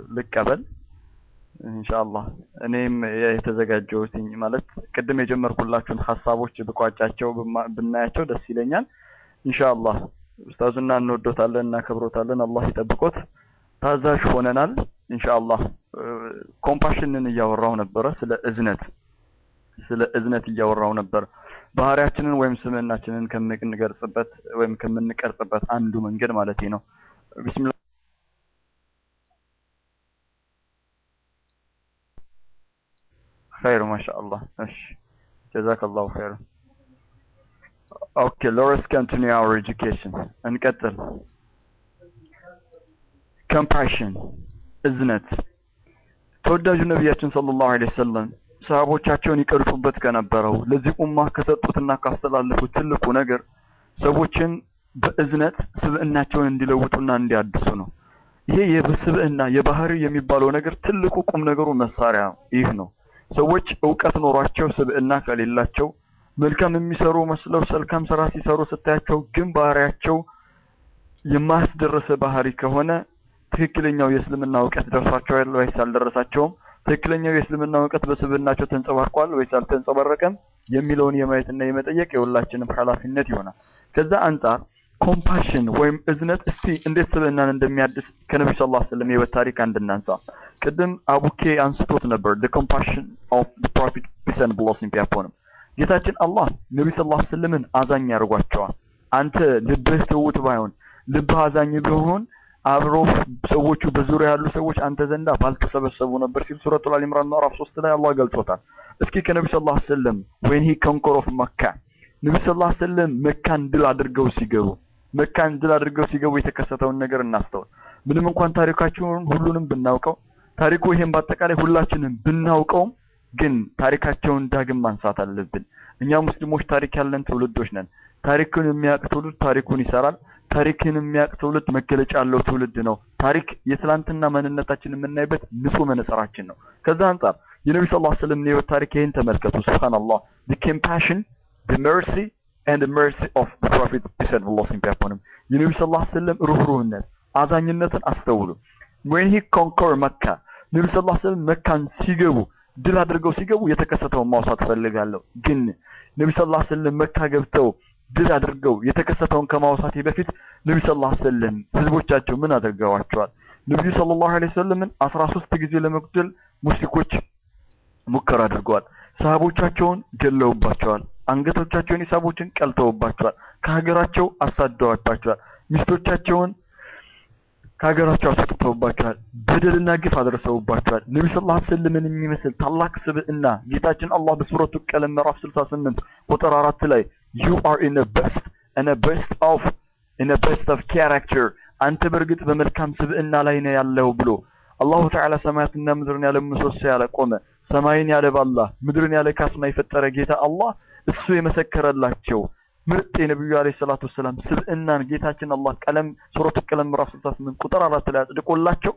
ልቀበል ኢንሻአላህ። እኔም የተዘጋጀሁትኝ ማለት ቅድም የጀመርኩላችሁን ሀሳቦች ብቋጫቸው ብማ- ብናያቸው ደስ ይለኛል። ኢንሻአላህ ኡስታዙና እንወዶታለን እናከብሮታለን። አላህ ይጠብቆት። ታዛዥ ሆነናል። ኢንሻአላህ ኮምፓሽንን እያወራው ነበረ፣ ስለ እዝነት ስለ እዝነት እያወራው ነበር። ባህሪያችንን ወይም ስምዕናችንን ከምንገልጽበት ወይም ከምንቀርጽበት አንዱ መንገድ ማለት ነው። ቢስሚላህ ኸይር ማሻአላህ። እሺ ጀዛከላሁ ኸይር። ኦኬ ሌትስ ኮንቲኒው አወር ኤጁኬሽን እንቀጥል። ኮምፓሽን እዝነት ተወዳጁ ነቢያችን ሰለላሁ ዐለይሂ ወሰለም ሰሃቦቻቸውን ይቀርጹበት ከነበረው ለዚህ ኡማ ከሰጡትና ካስተላለፉት ትልቁ ነገር ሰዎችን በእዝነት ስብዕናቸውን እንዲለውጡና እንዲያድሱ ነው። ይሄ የስብዕና የባህሪ የሚባለው ነገር ትልቁ ቁም ነገሩ መሳሪያ ይህ ነው። ሰዎች እውቀት ኖሯቸው ስብዕና ከሌላቸው መልካም የሚሰሩ መስለው መልካም ስራ ሲሰሩ ስታያቸው ግን ባህሪያቸው የማያስደረሰ ባህሪ ከሆነ ትክክለኛው የእስልምና እውቀት ደርሷቸዋል ወይስ አልደረሳቸውም? ትክክለኛው የእስልምና እውቀት በስብዕናቸው ተንጸባርቋል ወይስ አልተንጸባረቀም የሚለውን የማየትና የመጠየቅ የሁላችንም ኃላፊነት ይሆናል። ከዛ አንጻር ኮምፓሽን ወይም እዝነት እስቲ እንዴት ስብዕናን እንደሚያድስ ከነቢ ስ ላ ስለም የህይወት ታሪክ አንድ እናንሳ። ቅድም አቡኬ አንስቶት ነበር the compassion of the prophet peace and blessing be upon him ጌታችን አላህ ነቢ ስ ላ ስልምን አዛኝ ያደርጓቸዋል። አንተ ልብህ ትውት ባይሆን ልብህ አዛኝ ቢሆን አብሮ ሰዎቹ በዙሪያ ያሉ ሰዎች አንተ ዘንዳ ባልተሰበሰቡ ነበር ሲል ሱረቱል አል ኢምራን ምዕራፍ 3 ላይ አላህ ገልጾታል። እስኪ ከነቢ ሰለላሁ ዐለይሂ ወሰለም when he conquer of መካ ነቢ ሰለላሁ ዐለይሂ ወሰለም መካን ድል አድርገው ሲገቡ መካን ድል አድርገው ሲገቡ የተከሰተውን ነገር እናስተውል። ምንም እንኳን ታሪካቸውን ሁሉንም ብናውቀው ታሪኩ ይሄን በአጠቃላይ ሁላችንም ብናውቀውም ግን ታሪካቸውን ዳግም ማንሳት አለብን። እኛ ሙስሊሞች ታሪክ ያለን ትውልዶች ነን። ታሪክን የሚያውቅ ትውልድ ታሪኩን ይሰራል። ታሪክን የሚያውቅ ትውልድ መገለጫ ያለው ትውልድ ነው። ታሪክ የትላንትና ማንነታችን የምናይበት ንጹህ መነጽራችን ነው። ከዛ አንጻር የነቢ ስ ላ ስለም የህይወት ታሪክ ይህን ተመልከቱ። ሱብሃንአላህ the compassion the mercy and the mercy of the prophet peace and blessing be upon him የነቢ ስ ላ ስለም ሩህሩህነት አዛኝነትን አስተውሉ። when he conquer መካ ነቢ ስ ላ ስለም መካን ሲገቡ ድል አድርገው ሲገቡ የተከሰተውን ማውሳት ፈልጋለሁ። ግን ነቢ ስ ላ ስለም መካ ገብተው ድል አድርገው የተከሰተውን ከማውሳቴ በፊት ነቢ ሰለላሁ ዐለይሂ ወሰለም ህዝቦቻቸው ምን አድርገዋቸዋል? ነቢዩ ሰለላሁ ዐለይሂ ወሰለምን አስራ ሶስት ጊዜ ለመግደል ሙሽሪኮች ሙከራ አድርገዋል። ሰሃቦቻቸውን ገለውባቸዋል። አንገቶቻቸውን የሳቦችን ቀልተውባቸዋል። ከሀገራቸው አሳደዋባቸዋል። ሚስቶቻቸውን ከሀገራቸው አስወጥተውባቸዋል። በደልና ግፍ አድርሰውባቸዋል። ነቢ ሰለላሁ ዐለይሂ ወሰለምን የሚመስል ታላቅ ስብዕና ጌታችን አላህ በሱረቱ ቀለም ምዕራፍ 68 ቁጥር አራት ላይ you are in the best and the best of in the best of character አንተ በእርግጥ በመልካም ስብዕና ላይ ነው ያለው ብሎ አላሁ ተዓላ ሰማያትና ምድርን ያለ ምሰሶ ያለ ቆመ ሰማይን ያለ ባላ ምድርን ያለ ካስማ የፈጠረ ጌታ አላህ እሱ የመሰከረላቸው ምርጥ የነቢዩ አለይሂ ሰላቱ ወሰላም ስብዕናን ጌታችን አላህ ቀለም ሱረቱ ቀለም ምዕራፍ 68 ቁጥር አራት ላይ አጽድቆላቸው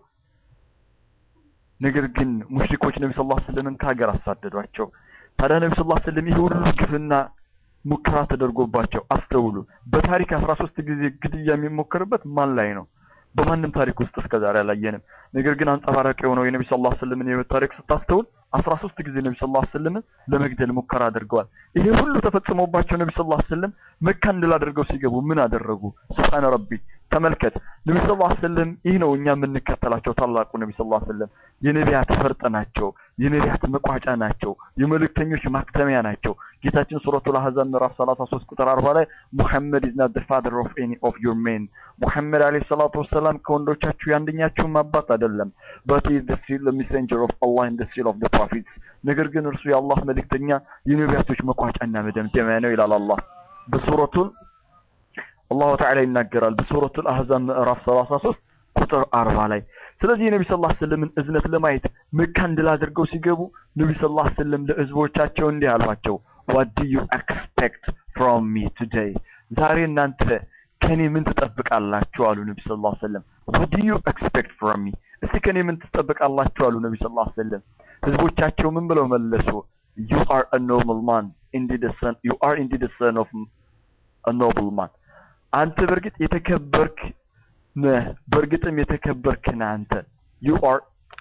ነገር ግን ሙሽሪኮች ነቢ ሰለላሁ ዐለይሂ ወሰለምን ከሀገር አሳደዷቸው። ታዲያ ነቢ ሰለላሁ ዐለይሂ ወሰለም ይህ ሁሉ ግፍና ሙከራ ተደርጎባቸው አስተውሉ። በታሪክ 13 ጊዜ ግድያ የሚሞከርበት ማን ላይ ነው? በማንም ታሪክ ውስጥ እስከዛሬ አላየንም። ነገር ግን አንጸባራቂ የሆነው የነቢ ሰለላሁ ዐለይሂ ወሰለምን የህይወት ታሪክ ስታስተውል 13 ጊዜ ነቢ ሰለላሁ ዐለይሂ ወሰለምን ለመግደል ሙከራ አድርገዋል። ይሄ ሁሉ ተፈጽሞባቸው ነቢ ሰለላሁ ዐለይሂ ወሰለም መካን ድል አድርገው ሲገቡ ምን አደረጉ? ሱብሃነ ረቢ ተመልከት። ነቢ ሰለላሁ ዐለይሂ ወሰለም ይህ ነው እኛ የምንከተላቸው ታላቁ ነቢ ሰለላሁ ዐለይሂ ወሰለም የነቢያት ፈርጥ ናቸው። የነቢያት መቋጫ ናቸው። የመልእክተኞች ማክተሚያ ናቸው። ጌታችን ሱረቱል አህዛብ ምዕራፍ 33 ቁጥር 40 ላይ ሙሐመድ is not the father of any of your men ሙሐመድ አለይሂ ሰላቱ ወሰላም ከወንዶቻችሁ የአንደኛችሁም አባት አይደለም but he is the seal the messenger of Allah and the seal of the prophets ነገር ግን እርሱ የአላህ መልእክተኛ የነቢያቶች መቋጫና መደምደሚያ ነው ይላል አላህ በሱረቱል አላሁ ተዓላ ይናገራል በሱረቱል አህዛብ ምዕራፍ 33 ቁጥር 40 ላይ ስለዚህ የነቢ ሰለላሁ ዐለይሂ ወሰለምን እዝነት ለማየት መካን ድል አድርገው ሲገቡ ነቢ ሰለላሁ ዐለይሂ ወሰለም ለህዝቦቻቸው እንዲህ አሏቸው what do you expect from me today ዛሬ እናንተ ከኔ ምን ትጠብቃላችሁ አሉ ነቢ ሰለላሁ ዐለይሂ ወሰለም what do you expect from me እስቲ ከኔ ምን ትጠብቃላችሁ አሉ ነቢ ሰለላሁ ዐለይሂ ወሰለም ህዝቦቻቸው ምን ብለው መለሱ you are a noble man indeed a son you are indeed a son of a noble man አንተ በእርግጥ የተከበርክ ነህ በእርግጥም የተከበርክ ነህ አንተ you are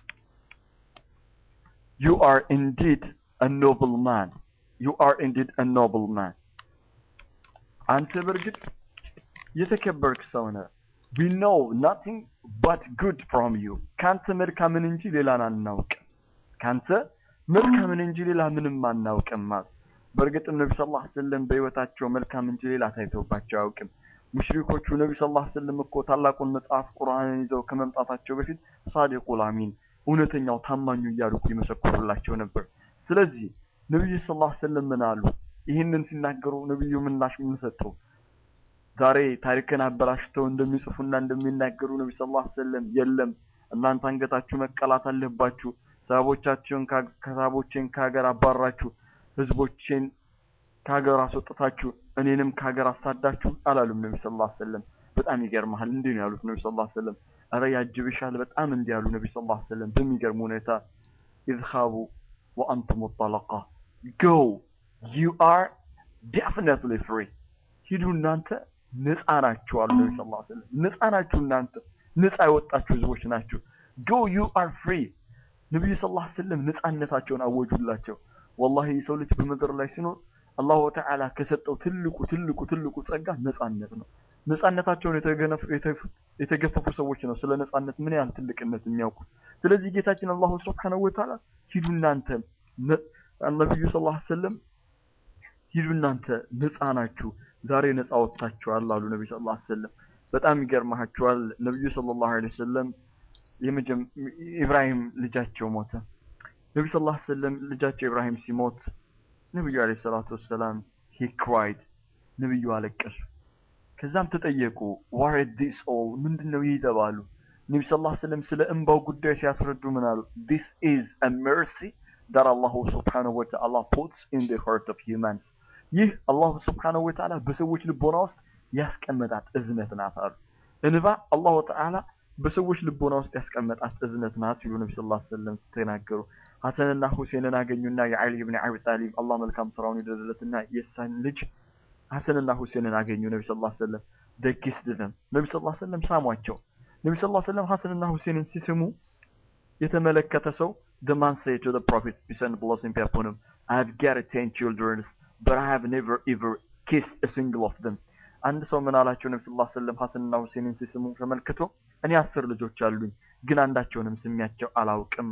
you are indeed a noble man you are indeed a noble man አንተ በእርግጥ የተከበርክ ሰው ነህ we know nothing but good from you ካንተ መልካምን እንጂ ሌላን አናውቅም ካንተ መልካምን እንጂ ሌላ ምንም አናውቅም ማለት በእርግጥም ነቢ ስ ላ ስለም በህይወታቸው መልካም እንጂ ሌላ ታይቶባቸው አያውቅም ሙሽሪኮቹ ነቢ ስ ላ ስለም እኮ ታላቁን መጽሐፍ ቁርአንን ይዘው ከመምጣታቸው በፊት ሳዲቁል አሚን እውነተኛው ታማኙ እያሉ እኮ ይመሰክሩላቸው ነበር ስለዚህ ነቢዩ ስ ላ ስለም ምን አሉ ይህንን ሲናገሩ ነቢዩ ምላሽ ምን ሰጡ ዛሬ ታሪክን አበላሽተው እንደሚጽፉና እንደሚናገሩ ነቢ ስ ላ ስለም የለም እናንተ አንገታችሁ መቀላት አለባችሁ ሰሃቦቻችሁን ከሰሃቦቼን ከሀገር አባራችሁ ህዝቦቼን ከሀገር አስወጥታችሁ እኔንም ከሀገር አሳዳችሁ አላሉም ነቢ ስ ላ ስለም በጣም ይገርመሃል እንዲህ ነው ያሉት ነቢ ስ ላ ስለም እረ ያጅብሻል በጣም እንዲህ ያሉ ነቢ ስ ላ ስለም በሚገርም ሁኔታ ኢዝሃቡ ወአንቱም ጠለቃ ጎ ዩ አር ዴፊኒትሊ ፍሪ ሂዱ እናንተ ነፃ ናችሁ አሉ ነቢ ስ ላ ስለም ነፃ ናችሁ እናንተ ነፃ የወጣችሁ ህዝቦች ናችሁ ጎ ዩ አር ፍሪ ነቢዩ ስ ላ ስለም ነፃነታቸውን አወጁላቸው ወላሂ የሰው ልጅ በምድር ላይ ሲኖር አላሁ ተዓላ ከሰጠው ትልቁ ትልቁ ትልቁ ጸጋ ነፃነት ነው ነፃነታቸውን የተገፈፉ ሰዎች ነው ስለ ነፃነት ምን ያህል ትልቅነት የሚያውቁት ስለዚህ ጌታችን አላሁ ስብሓነሁ ወተዓላ ሂዱ እናንተ ነቢዩ ስ ላ ስለም ሂዱ እናንተ ነፃ ናችሁ ዛሬ ነፃ ወጥታችኋል አሉ ነቢ ስ ላ ስለም በጣም ይገርማችኋል ነቢዩ ስለ ላሁ ለ ወሰለም ኢብራሂም ልጃቸው ሞተ ነቢ ስ ላ ስለም ልጃቸው ኢብራሂም ሲሞት ነቢዩ አለ ሰላቱ ወሰላም ሂ ክራይድ ነቢዩ አለቀሱ ከዛም ተጠየቁ ዋር ዲስ ኦል ምንድን ነው ይህ ተባሉ ነቢ ስ ላ ስለም ስለ እንባው ጉዳይ ሲያስረዱ ምን አሉ ዲስ ኢዝ አ መርሲ that Allah subhanahu wa ta'ala puts in the heart of humans ይህ አላሁ ስብሓነሁ ወተዓላ በሰዎች ልቦና ውስጥ ያስቀመጣት እዝነት ናት አሉ እንባ አላሁ ተዓላ በሰዎች ልቦና ውስጥ ያስቀመጣት እዝነት ናት ሲሉ ነቢ ስ ላ ስለም ተናገሩ ሐሰንና ሁሴንን አገኙና የዓሊ ብን አቢ ጣሊብ አላህ መልካም ስራውን ይደረለትና የሳን ልጅ ሐሰንና ሁሴንን አገኙ ነቢ ስ ላ ስለም ደኪስት ደም ነቢ ስ ላ ስለም ሳሟቸው ነቢ ስ ላ ስለም ሐሰንና ሁሴንን ሲስሙ የተመለከተ ሰው the man said to the prophet peace and blessing be upon him I have got ten children but I have never ever kissed a single of them አንድ ሰው ምን አላቸው ነቢ ስላ ስለም ሐሰንና ሁሴንን ሲስሙ ተመልክቶ እኔ አስር ልጆች አሉኝ ግን አንዳቸውንም ስሚያቸው አላውቅም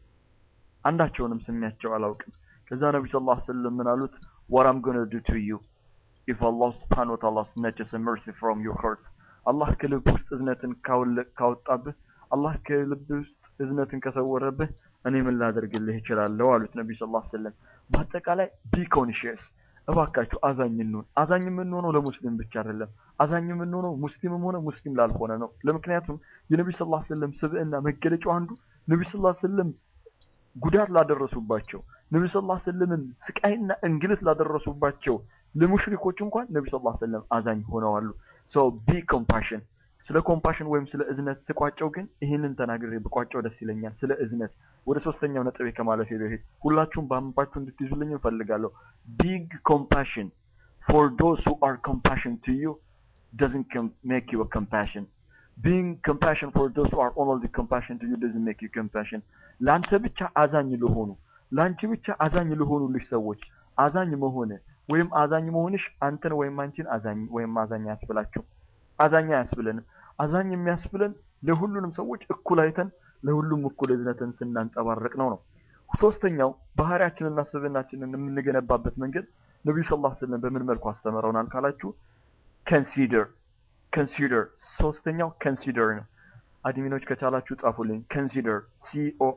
አንዳቸውንም ስሚያቸው አላውቅም ከዛ ነቢ ስ ላ ስለም ምን አሉት what I'm gonna do to you if Allah subhanahu wa ta'ala snatches a mercy from your heart አላህ ከልብ ውስጥ እዝነትን ካወጣብህ አላህ ከልብ ውስጥ እዝነትን ከሰወረብህ እኔ ምን ላደርግልህ እችላለሁ አሉት ነቢ ስ ላ ስለም በአጠቃላይ ቢ ኮንሽስ እባካችሁ አዛኝ እንሁን አዛኝ የምንሆነው ለሙስሊም ብቻ አይደለም አዛኝ የምንሆነው ሙስሊምም ሆነ ሙስሊም ላልሆነ ነው ለምክንያቱም የነቢ ስ ላ ስለም ስብዕና መገለጫው አንዱ ነቢ ስ ላ ስለም ጉዳት ላደረሱባቸው ነቢ ስ ላ ስለምን ስቃይና እንግልት ላደረሱባቸው ለሙሽሪኮች እንኳን ነቢ ስ ላ ስለም አዛኝ ሆነዋሉ ሰው ቢ ኮምፓሽን ስለ ኮምፓሽን ወይም ስለ እዝነት ስቋጨው ግን ይህንን ተናግሬ ብቋጨው ደስ ይለኛል ስለ እዝነት ወደ ሶስተኛው ነጥቤ ከማለፌ በፊት ሁላችሁም በአንባችሁ እንድትይዙልኝ እንፈልጋለሁ ቢግ ኮምፓሽን ፎር ዶስ ሁ አር ኮምፓሽን ቱ ዩ doesn't make you a compassion being compassion for those who are only compassion to you doesn't make you compassion ለአንተ ብቻ አዛኝ ለሆኑ ለአንቺ ብቻ አዛኝ ለሆኑልሽ ሰዎች አዛኝ መሆን ወይም አዛኝ መሆንሽ አንተን ወይም አንቺን አዛኝ ወይም አዛኝ አያስብላችሁ አዛኝ አያስብለንም አዛኝ የሚያስብለን ለሁሉንም ሰዎች እኩል አይተን ለሁሉም እኩል እዝነትን ስናንጸባረቅ ነው ነው ሶስተኛው ባህሪያችንና ስብናችንን የምንገነባበት መንገድ ነቢዩ ስ ላ ስለም በምን መልኩ አስተምረውናል ካላችሁ ከንሲደር ከንሲደር ሶስተኛው ከንሲደር ነው አድሚኖች ከቻላችሁ ጻፉልኝ ከንሲደር ሲኦ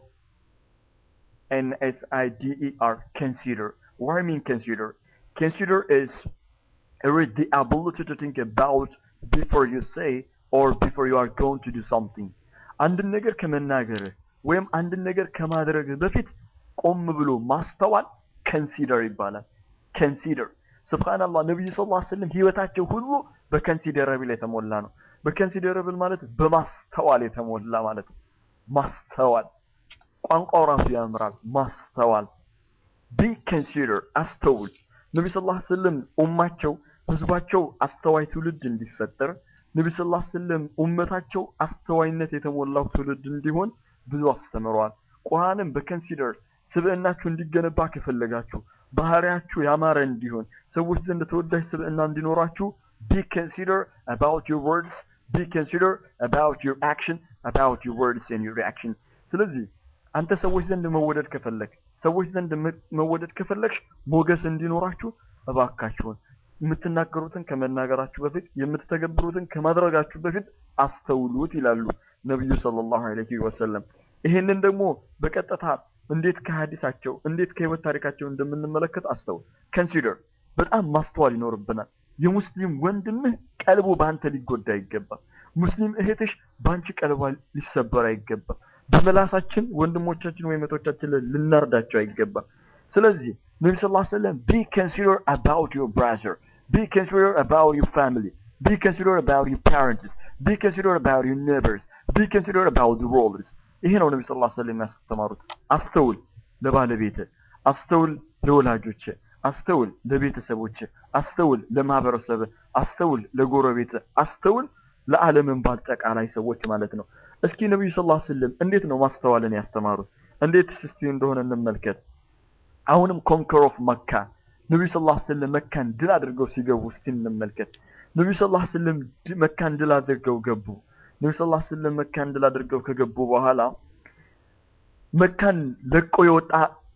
ኤን ኤስ አይ ዲ ኢ አር consider what I mean consider consider is it is the ability to think about before you say or before you are going to do something አንድን ነገር ከመናገርህ ወይም አንድን ነገር ከማድረግህ በፊት ቆም ብሎ ማስተዋል ከንሲደር ይባላል ከንሲደር ስብሓንላህ ነቢዩ ስ ላ ስለም ህይወታቸው ሁሉ በከንሲደረብል የተሞላ ነው በከንሲደረብል ማለት በማስተዋል የተሞላ ማለት ነው ማስተዋል ቋንቋው ራሱ ያምራል ማስተዋል ቢ ከንሲደር አስተውል ነቢ ስ ላ ስለም ኡማቸው ህዝባቸው አስተዋይ ትውልድ እንዲፈጠር ነቢ ስ ላ ስለም ኡመታቸው አስተዋይነት የተሞላው ትውልድ እንዲሆን ብዙ አስተምረዋል ቁርአንም በከንሲደር ስብዕናችሁ እንዲገነባ ከፈለጋችሁ ባህሪያችሁ ያማረ እንዲሆን ሰዎች ዘንድ ተወዳጅ ስብዕና እንዲኖራችሁ be consider about your words be consider about your action about your words and your action ስለዚህ አንተ ሰዎች ዘንድ መወደድ ከፈለግ ሰዎች ዘንድ መ- መወደድ ከፈለግሽ ሞገስ እንዲኖራችሁ እባካችሁን የምትናገሩትን ከመናገራችሁ በፊት የምትተገብሩትን ከማድረጋችሁ በፊት አስተውሉት ይላሉ ነቢዩ ሰለላሁ ዐለይሂ ወሰለም። ይሄንን ደግሞ በቀጥታ እንዴት ከሀዲሳቸው እንዴት ከህይወት ታሪካቸው እንደምንመለከት አስተውል። ከንሲደር በጣም ማስተዋል ይኖርብናል። የሙስሊም ወንድምህ ቀልቡ በአንተ ሊጎዳ አይገባም። ሙስሊም እህትሽ በአንቺ ቀልቧ ሊሰበር አይገባም። በመላሳችን ወንድሞቻችን ወይም እህቶቻችን ላይ ልናርዳቸው አይገባም። ስለዚህ ነቢ ስ ሰለም ቢ ኮንሲደር አባውት ዩር ብራዘር ቢ ኮንሲደር አባውት ዩር ፋሚሊ ቢ ኮንሲደር አባውት ዩር ፓረንትስ ቢ ኮንሲደር አባውት ዩር ኔበርስ ቢ ኮንሲደር አባውት ወርልድስ ይሄ ነው ነቢ ስ ሰለም ያስተማሩት። አስተውል ለባለቤት፣ አስተውል ለወላጆች፣ አስተውል ለቤተሰቦች፣ አስተውል ለማህበረሰብ፣ አስተውል ለጎረቤት፣ አስተውል ለዓለምን በአጠቃላይ ሰዎች ማለት ነው። እስኪ ነቢዩ ስ ስለም እንዴት ነው ማስተዋልን ያስተማሩት? እንዴት እስቲ እንደሆነ እንመልከት። አሁንም ኮንከር ኦፍ መካ ነቢዩ ስ ስለም መካን ድል አድርገው ሲገቡ እስቲ እንመልከት። ነቢዩ ስ ስለም ድ- መካን ድል አድርገው ገቡ። ነቢዩ ስ ስለም መካን ድል አድርገው ከገቡ በኋላ መካን ለቆ የወጣ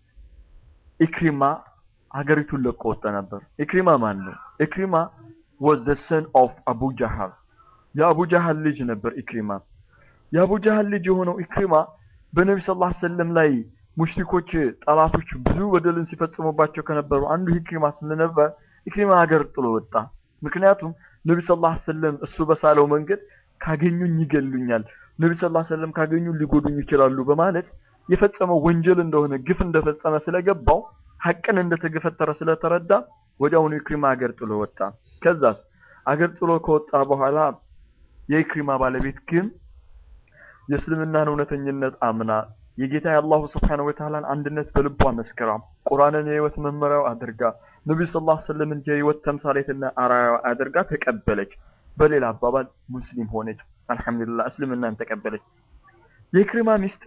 ኢክሪማ ሀገሪቱን ለቆ ወጣ ነበር። ኢክሪማ ማን ነው? ኢክሪማ was the son of አቡ ጃሃል የአቡ ጃሃል ልጅ ነበር ኢክሪማ። የአቡ ጃሃል ልጅ የሆነው ኢክሪማ በነቢ ስ ሰለም ላይ ሙሽሪኮች ጠላቶች ብዙ በደልን ሲፈጽሙባቸው ከነበሩ አንዱ ኢክሪማ ስለነበር ኢክሪማ ሀገር ጥሎ ወጣ። ምክንያቱም ነቢ ስ ሰለም እሱ በሳለው መንገድ ካገኙኝ ይገሉኛል፣ ነቢ ስ ሰለም ካገኙ ሊጎዱኝ ይችላሉ በማለት የፈጸመው ወንጀል እንደሆነ ግፍ እንደፈጸመ ስለገባው ሐቅን እንደተገፈተረ ስለተረዳ ወዲያውኑ ኢክሪማ ሀገር ጥሎ ወጣ። ከዛስ አገር ጥሎ ከወጣ በኋላ የኢክሪማ ባለቤት ግን የእስልምናን እውነተኝነት አምና የጌታ የአላሁ ስብሓነሁ ወተዓላን አንድነት በልቧ መስክራ ቁርአንን የህይወት መመሪያው አድርጋ ነቢዩ ሰለላሁ ዐለይሂ ወሰለምን የህይወት ተምሳሌትና አርአያ አድርጋ ተቀበለች። በሌላ አባባል ሙስሊም ሆነች። አልሐምዱሊላህ እስልምናን ተቀበለች። የኢክሪማ ሚስት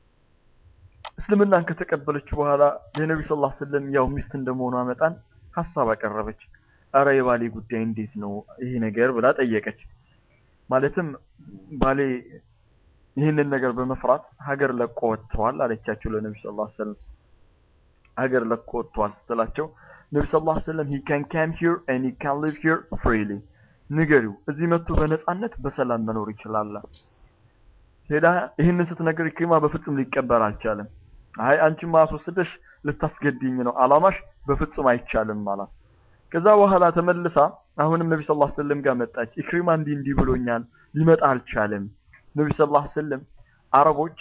እስልምናን ከተቀበለች በኋላ የነቢዩ ሰለላሁ ዐለይሂ ወሰለም ያው ሚስት እንደመሆኗ መጠን ሀሳብ አቀረበች። አረ የባሌ ጉዳይ እንዴት ነው ይሄ ነገር ብላ ጠየቀች። ማለትም ባሌ ይህንን ነገር በመፍራት ሀገር ለቆ ወጥተዋል አለቻቸው ለነቢ ስ ላ ሰለም ሀገር ለቆ ወጥተዋል ስትላቸው ነቢ ስ ላ ሰለም ሂ ካን ካም ሂር ኤንድ ሂ ካን ሊቭ ሂር ፍሪሊ ንገሪው እዚህ መጥቶ በነፃነት በሰላም መኖር ይችላል ሄዳ ይህንን ስትነገር ኢክሪማ በፍጹም ሊቀበል አልቻለም አይ አንቺማ አስወስደሽ ልታስገድኝ ነው አላማሽ በፍጹም አይቻልም አላት ከዛ በኋላ ተመልሳ አሁንም ነቢ ስ ላ ሰለም ጋር መጣች ኢክሪማ እንዲህ እንዲህ ብሎኛል ሊመጣ አልቻለም ነቢ ስ ላ ሰለም አረቦች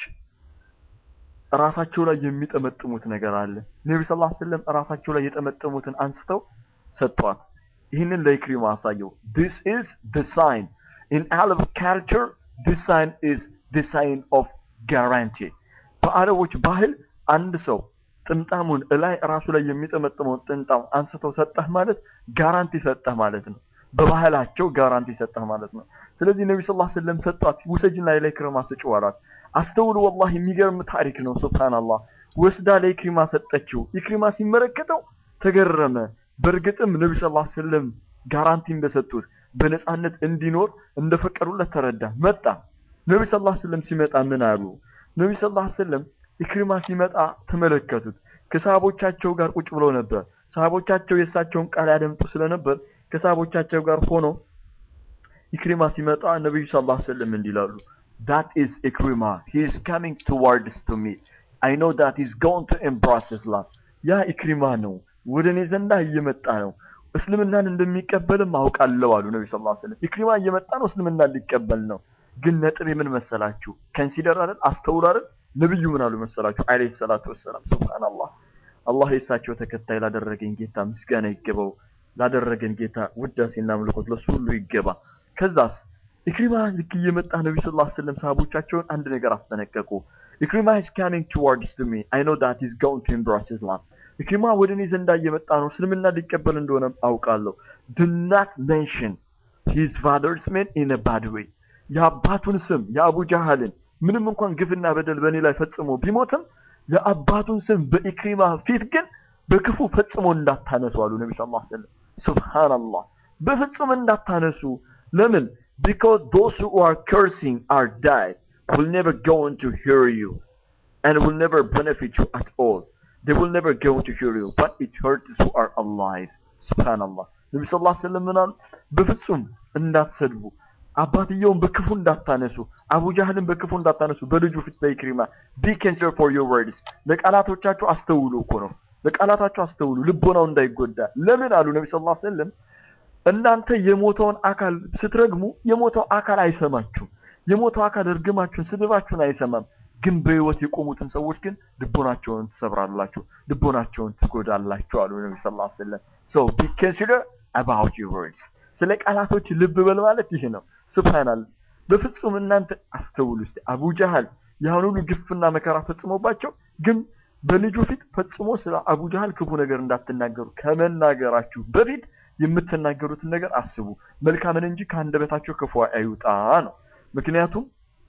ራሳቸው ላይ የሚጠመጥሙት ነገር አለ ነቢ ስ ላ ሰለም ራሳቸው ላይ የጠመጠሙትን አንስተው ሰጧት ይህንን ለኢክሪማ አሳየው this is the sign in Arab culture this sign is the sign of guarantee በአረቦች ባህል አንድ ሰው ጥምጣሙን እላይ ራሱ ላይ የሚጠመጥመውን ጥምጣም አንስተው ሰጠህ ማለት ጋራንቲ ሰጠህ ማለት ነው በባህላቸው ጋራንቲ ሰጠህ ማለት ነው ስለዚህ ነቢ ስ ሰለም ሰጧት ውሰጅና ለኢክሪማ ስጭው አሏት አስተውሉ ወላሂ የሚገርም ታሪክ ነው ሱብሃንአላህ ወስዳ ለኢክሪማ ሰጠችው ኢክሪማ ሲመለከተው ተገረመ በእርግጥም ነቢ ስ ሰለም ጋራንቲ እንደሰጡት በነፃነት እንዲኖር እንደፈቀዱለት ተረዳ መጣ ነቢ ስ ሰለም ሲመጣ ምን አሉ ነቢ ስ ሰለም ኢክሪማ ሲመጣ ተመለከቱት ከሰሃቦቻቸው ጋር ቁጭ ብለው ነበር ሰሃቦቻቸው የእሳቸውን ቃል ያደምጡ ስለነበር ከሰሃቦቻቸው ጋር ሆኖ ኢክሪማ ሲመጣ ነቢዩ ስ ላ ሰለም እንዲህ ይላሉ that is ኢክሪማ he is coming towards to me I know that he's going to embrace Islam ያ ኢክሪማ ነው ወደ እኔ ዘንዳ እየመጣ ነው እስልምናን እንደሚቀበልም አውቃለሁ አሉ ነቢ ስ ሰለም ኢክሪማ እየመጣ ነው እስልምናን ሊቀበል ነው ግን ነጥብ ምን መሰላችሁ ከንሲደር አይደል አስተውሉ አይደል ነብዩ ምን አሉ መሰላችሁ አለይሂ ሰላቱ ወሰላም ሱብሃንአላህ አላህ የእሳቸው ተከታይ ላደረገኝ ጌታ ምስጋና ይገባው ላደረገን ጌታ ውዳሴና አምልኮት ለሱ ሁሉ ይገባ ከዛስ ኢክሪማ ልክ እየመጣ ነቢ ስ ላ ስለም ሰሃቦቻቸውን አንድ ነገር አስጠነቀቁ ኢክሪማ is coming towards to me I know that he's going to embrace Islam ኢክሪማ ወደ እኔ ዘንዳ እየመጣ ነው እስልምና ሊቀበል እንደሆነ አውቃለሁ do not mention his father's name in a bad way የአባቱን ስም የአቡ ጃሃልን ምንም እንኳን ግፍና በደል በእኔ ላይ ፈጽሞ ቢሞትም የአባቱን ስም በኢክሪማ ፊት ግን በክፉ ፈጽሞ እንዳታነሱ አሉ ነቢ ስ ላ ሰለም ሱብሃንአላህ በፍጹም እንዳታነሱ ለምን because those who are cursing are dead will never go on to hear you and will never benefit you at all they will never go to hear you but it hurts who are alive subhanallah ነቢ ስ ላ ሰለም ምናሉ በፍጹም እንዳትሰድቡ አባትየውን በክፉ እንዳታነሱ አቡ ጃህልን በክፉ እንዳታነሱ በልጁ ፊት በኢክሪማ ቢ ካንሰር ፎር ዮር ወርድስ ለቃላቶቻችሁ አስተውሉ እኮ ነው ለቃላታችሁ አስተውሉ ልቦናው እንዳይጎዳ ለምን አሉ ነቢ ስ ላ ሰለም እናንተ የሞተውን አካል ስትረግሙ የሞተው አካል አይሰማችሁም የሞተው አካል እርግማችሁን ስድባችሁን አይሰማም ግን በህይወት የቆሙትን ሰዎች ግን ልቦናቸውን ትሰብራላችሁ ልቦናቸውን ትጎዳላችሁ አሉ ነቢ ስ ላ ሰለም ሶ ቢ ኮንሲደር አባውት ዩር ወርድስ ስለ ቃላቶች ልብ በል ማለት ይህ ነው ስብሃናል በፍጹም እናንተ አስተውሉ እስቲ አቡ ጃህል ያን ሁሉ ግፍና መከራ ፈጽሞባቸው ግን በልጁ ፊት ፈጽሞ ስለ አቡ ጃህል ክፉ ነገር እንዳትናገሩ ከመናገራችሁ በፊት የምትናገሩትን ነገር አስቡ መልካምን እንጂ ከአንደበታቸው ክፉ አይውጣ ነው ምክንያቱም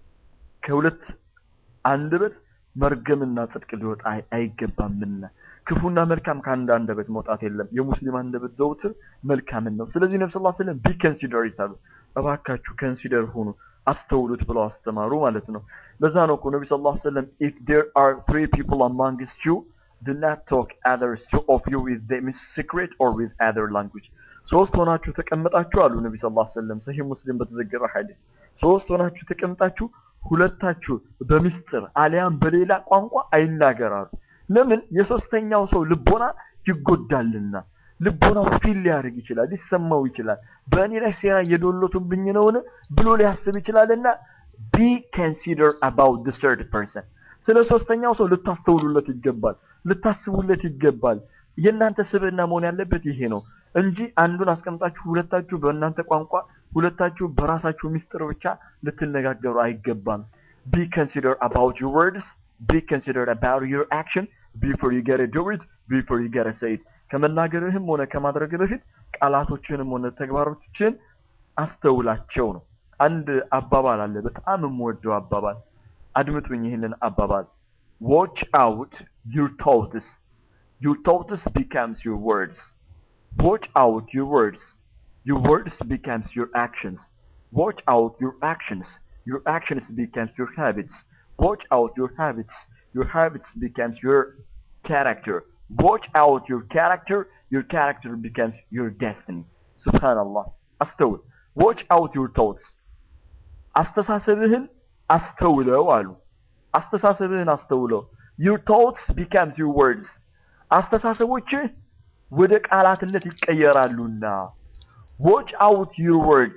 ከሁለት አንደበት መርገምና ጽድቅ ሊወጣ አይ- አይገባምና ክፉና መልካም ከአንድ አንደበት መውጣት የለም የሙስሊም አንደበት ዘውትር መልካምን ነው ስለዚህ ነብስ ላ ስለም ቢ ከንሲደር ይታሉ እባካችሁ ከንሲደር ሁኑ አስተውሉት ብለው አስተማሩ ማለት ነው ለዛ ነው እኮ ነቢ ስ ላ ሰለም ኢፍ ዴር አር ትሪ ፒፕል አማንግስት ዩ do not talk others two of you with them in secret or with other language ሶስት ሆናችሁ ተቀምጣችሁ አሉ ነቢ ስ ላ ሰለም ሰሂህ ሙስሊም በተዘገበ ሐዲስ ሶስት ሆናችሁ ተቀምጣችሁ ሁለታችሁ በሚስጥር አሊያም በሌላ ቋንቋ አይናገራሉ ለምን የሶስተኛው ሰው ልቦና ይጎዳልና ልቦናው ፊል ሊያደርግ ይችላል ሊሰማው ይችላል በእኔ ላይ ሴራ እየዶሎቱብኝ ነውን ብሎ ሊያስብ ይችላልና ቢ consider about the third person ስለ ሶስተኛው ሰው ልታስተውሉለት ይገባል ልታስቡለት ይገባል የእናንተ ስብዕና መሆን ያለበት ይሄ ነው እንጂ አንዱን አስቀምጣችሁ ሁለታችሁ በእናንተ ቋንቋ ሁለታችሁ በራሳችሁ ሚስጥር ብቻ ልትነጋገሩ አይገባም be consider about your words be consider about your action before you get to do it before you get to say it ከመናገርህም ሆነ ከማድረግ በፊት ቃላቶችንም ሆነ ተግባሮችን አስተውላቸው ነው አንድ አባባል አለ በጣም የምወደው አባባል አድምጡኝ ይህንን አባባል watch out your thoughts your thoughts becomes your words watch out your words your words becomes your actions watch out your actions your actions becomes your habits watch out your habits your habits becomes your character watch out your character your character becomes your destiny subhanallah አስተውል watch out your thoughts አስተሳሰብህን አስተውለው አሉ አስተሳሰብህን አስተውለው your thoughts becomes your words አስተሳሰቦችህ ወደ ቃላትነት ይቀየራሉና watch out your words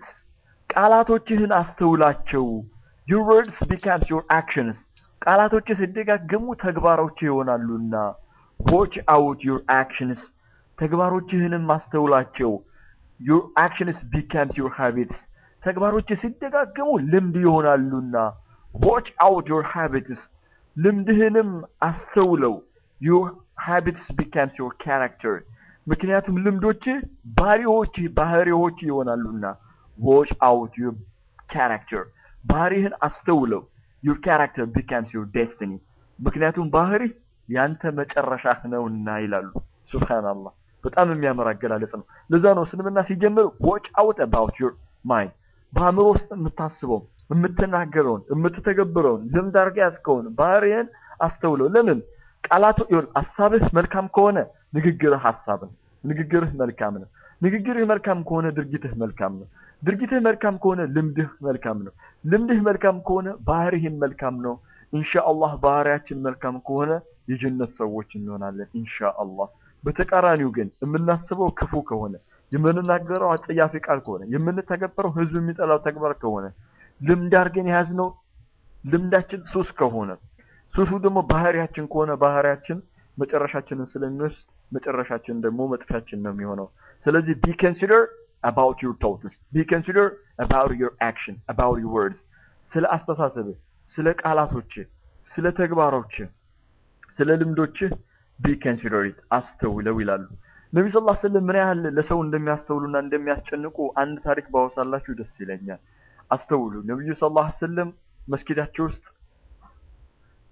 ቃላቶችህን አስተውላቸው your words becomes your actions ቃላቶችህ ሲደጋገሙ ተግባሮች ይሆናሉና watch out your actions ተግባሮችህንም አስተውላቸው your actions becomes your habits ተግባሮች ሲደጋገሙ ልምድ ይሆናሉና watch out your habits ልምድህንም አስተውለው your habits becomes your character ምክንያቱም ልምዶች ባህሪዎች ባህሪዎች ይሆናሉና watch out your character ባህሪህን አስተውለው your character becomes your destiny ምክንያቱም ባህሪ ያንተ መጨረሻህ ነውና ይላሉ ሱብሃንአላህ በጣም የሚያምር አገላለጽ ነው ለዛ ነው እስልምና ሲጀምር watch out about your mind በአእምሮ ውስጥ የምታስበው የምትናገረውን የምትተገብረውን ልምድ አድርገህ ያዝከውን ባህሪህን አስተውለው ለምን ቃላቱ ይሁን ሀሳብህ መልካም ከሆነ ንግግርህ ሀሳብ ነው ንግግርህ መልካም ነው ንግግርህ መልካም ከሆነ ድርጊትህ መልካም ነው ድርጊትህ መልካም ከሆነ ልምድህ መልካም ነው ልምድህ መልካም ከሆነ ባህሪህም መልካም ነው ኢንሻአላህ ባህሪያችን መልካም ከሆነ የጀነት ሰዎች እንሆናለን ኢንሻአላህ በተቃራኒው ግን የምናስበው ክፉ ከሆነ የምንናገረው አጸያፊ ቃል ከሆነ የምንተገብረው ህዝብ የሚጠላው ተግባር ከሆነ ልምድ አድርገን የያዝነው ልምዳችን ሱስ ከሆነ ሱሱ ደግሞ ባህሪያችን ከሆነ ባህሪያችን መጨረሻችንን ስለሚወስድ መጨረሻችን ደግሞ መጥፊያችን ነው የሚሆነው ስለዚህ ቢ ኮንሲደር about your thoughts be consider about your action about your words ስለ አስተሳሰብህ ስለ ቃላቶችህ ስለ ተግባሮችህ ስለ ልምዶችህ ቢ consider it አስተውለው ይላሉ ነቢ ስ ስለም ምን ያህል ለሰው እንደሚያስተውሉና እንደሚያስጨንቁ አንድ ታሪክ ባወሳላችሁ ደስ ይለኛል አስተውሉ ነቢዩ ስ ላ ስለም መስጊዳቸው ውስጥ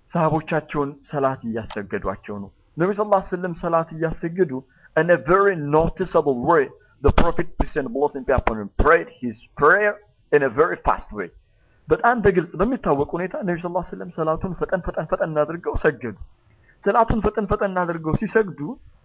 ሰሃቦቻቸውን ሰላት እያሰገዷቸው ነው። ነቢ ስ ላ ስለም ሰላት እያሰገዱ in a very noticeable way the prophet peace and blessing be upon him prayed his prayer in a very fast way በጣም በግልጽ በሚታወቅ ሁኔታ ነቢ ስ ላ ስለም ሰላቱን ፈጠን ፈጠን ፈጠን አድርገው ሰገዱ። ሰላቱን ፈጠን ፈጠን አድርገው ሲሰግዱ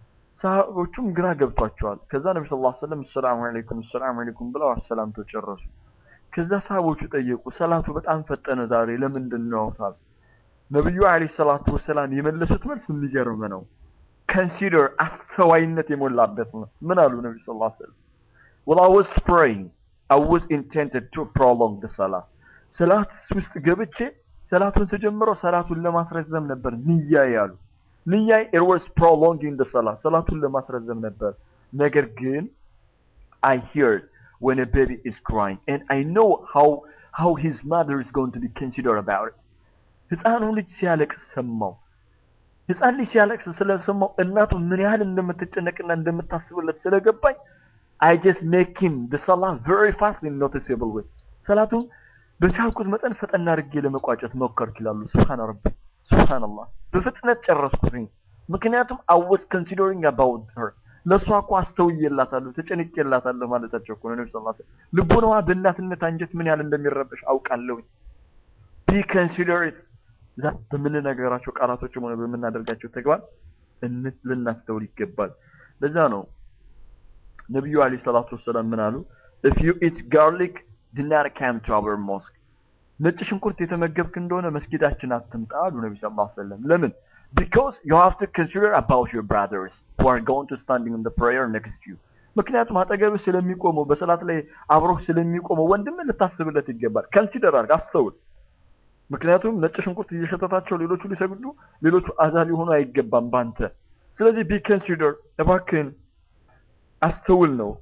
ሰሃቦቹም ግራ ገብቷቸዋል። ከዛ ነቢ ስ ላ ስለም ሰላሙ አለይኩም ሰላሙ አለይኩም ብለው አሰላምቶ ጨረሱ። ከዛ ሰሃቦቹ ጠየቁ፣ ሰላቱ በጣም ፈጠነ ዛሬ ለምንድን ነው አውታል? ነቢዩ አለይሂ ሰላቱ ወሰላም የመለሱት መልስ የሚገርም ነው። consider አስተዋይነት የሞላበት ነው። ምን አሉ ነቢ ስ ላ ስለም well I was praying I was intended to prolong the salah ሰላት ውስጥ ገብቼ ሰላቱን ስጀምረው ሰላቱን ለማስረዘም ነበር ንያ ያሉ ንያይ it was prolonging the salah ሰላቱን ለማስረዘም ነበር ነገር ግን I heard when a baby is crying and I know how how his mother is going to be considered about it ህፃኑ ልጅ ሲያለቅስ ሰማው ህፃን ልጅ ሲያለቅስ ስለሰማው እናቱ ምን ያህል እንደምትጨነቅና እንደምታስብለት ስለገባኝ I just make him the salah very fast and noticeable way ሰላቱን በቻልኩት መጠን ፈጠን አድርጌ ለመቋጨት ሞከርኩ ይላሉ። ሱብሃን ረቢ ሱብሃንአላህ በፍጥነት ጨረስኩትኝ። ምክንያቱም I was considering about her ለእሷ እኮ አስተውዬላታለሁ ተጨንቄላታለሁ ማለታቸው እኮ ነው። ነቢ ስ ላ ልቦናዋ በእናትነት አንጀት ምን ያህል እንደሚረበሽ አውቃለሁኝ። ቢ ኮንሲደሬት ዛ በምንነገራቸው ቃላቶችም ሆነ በምናደርጋቸው ተግባር እን- ልናስተውል ይገባል። ለዛ ነው ነቢዩ አለይሂ ሰላቱ ወሰላም ምን አሉ? if you eat garlic do not come to our mosque ነጭ ሽንኩርት የተመገብክ እንደሆነ መስጊዳችን አትምጣ አሉ ነቢ ስ ላ ሰለም ለምን because you have to consider about your brothers who are going to standing in the prayer next to you ምክንያቱም አጠገብህ ስለሚቆመው በሰላት ላይ አብሮህ ስለሚቆመው ወንድም ልታስብለት ይገባል ከንሲደር አድርግ አስተውል ምክንያቱም ነጭ ሽንኩርት እየሸተታቸው ሌሎቹ ሊሰግዱ ሌሎቹ አዛ ሊሆኑ አይገባም ባንተ ስለዚህ ቢ ኮንሲደር እባክህን አስተውል ነው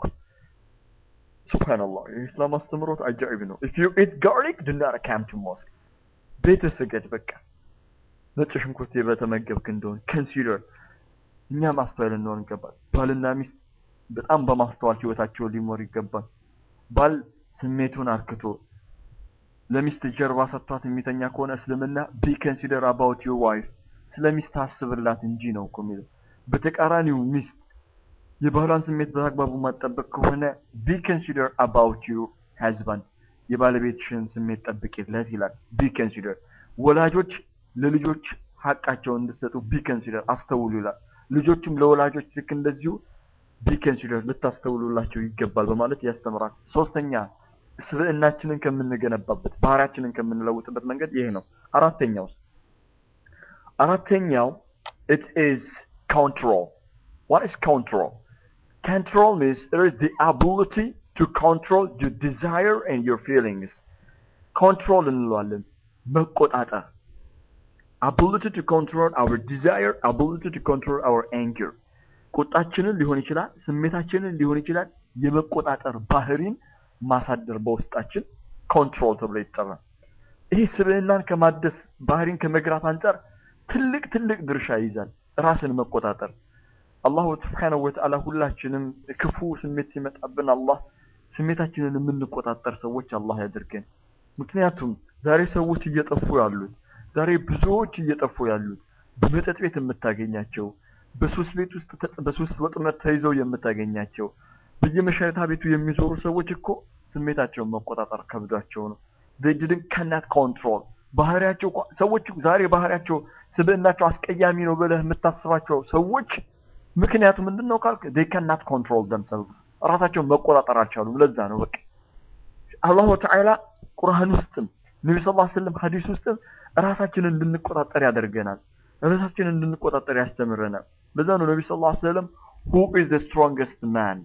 ሱብሃንአላህ የኢስላም አስተምሮት አጃኢብ ነው ኢፍ ዩ ኢት ጋርሊክ ዱ ናት ካም ቱ ሞስክ ቤተ ስገድ በቃ ነጭ ሽንኩርት በተመገብክ እንደሆን ኮንሲደር እኛ ማስተዋል እንሆን ይገባል ባልና ሚስት በጣም በማስተዋል ህይወታቸውን ሊሞር ይገባል ባል ስሜቱን አርክቶ ለሚስት ጀርባ ሰጥቷት የሚተኛ ከሆነ እስልምና ቢ ኮንሲደር አባውት ዩር ዋይፍ ስለ ሚስት አስብላት እንጂ ነው እኮ የሚለው በተቃራኒው ሚስት የባህሏን ስሜት በአግባቡ ማጠበቅ ከሆነ ቢ ኮንሲደር አባውት ዩ ሃዝባንድ የባለቤትሽን ስሜት ጠብቂለት ይላል። ቢ ኮንሲደር ወላጆች ለልጆች ሀቃቸውን እንድሰጡ ቢ ኮንሲደር አስተውሉ ይላል። ልጆችም ለወላጆች ልክ እንደዚሁ ቢ ኮንሲደር ልታስተውሉላቸው ይገባል በማለት ያስተምራል። ሶስተኛ ስብዕናችንን ከምንገነባበት ባህሪያችንን ከምንለውጥበት መንገድ ይሄ ነው። አራተኛውስ አራተኛው it is control. What is control? Control means it is the ability to control your desire and your feelings. Control እንለዋለን መቆጣጠር ability to control our desire, ability to control our anger. ቁጣችንን ሊሆን ይችላል፣ ስሜታችንን ሊሆን ይችላል። የመቆጣጠር ባህሪን ማሳደር በውስጣችን ኮንትሮል ተብሎ ይጠራል። ይህ ስብዕናን ከማደስ ባህሪን ከመግራት አንጻር ትልቅ ትልቅ ድርሻ ይይዛል። ራስን መቆጣጠር አላሁ ስብሓነሁ ወተዓላ ሁላችንም ክፉ ስሜት ሲመጣብን አላህ ስሜታችንን የምንቆጣጠር ሰዎች አላህ ያድርገን። ምክንያቱም ዛሬ ሰዎች እየጠፉ ያሉት ዛሬ ብዙዎች እየጠፉ ያሉት በመጠጥ ቤት የምታገኛቸው በሱስ ቤት ውስጥ ተጥ- በሱስ ወጥመድ ተይዘው የምታገኛቸው በየመሸታ ቤቱ የሚዞሩ ሰዎች እኮ ስሜታቸውን መቆጣጠር ከብዷቸው ነው። they didn't cannot control ባህሪያቸው እኮ- ሰዎች ዛሬ ባህሪያቸው ስብዕናቸው አስቀያሚ ነው ብለህ የምታስባቸው ሰዎች ምክንያቱ ምንድን ነው ካልክ they cannot control themselves ራሳቸውን መቆጣጠር አልቻሉም። ለዛ ነው በቃ አላሁ ተዓላ ቁርአን ውስጥም ነቢ ስ ስለም ሀዲስ ውስጥም ራሳችንን እንድንቆጣጠር ያደርገናል። ራሳችንን እንድንቆጣጠር ያስተምረናል። ለዛ ነው ነቢ ስ ስለም who is the strongest man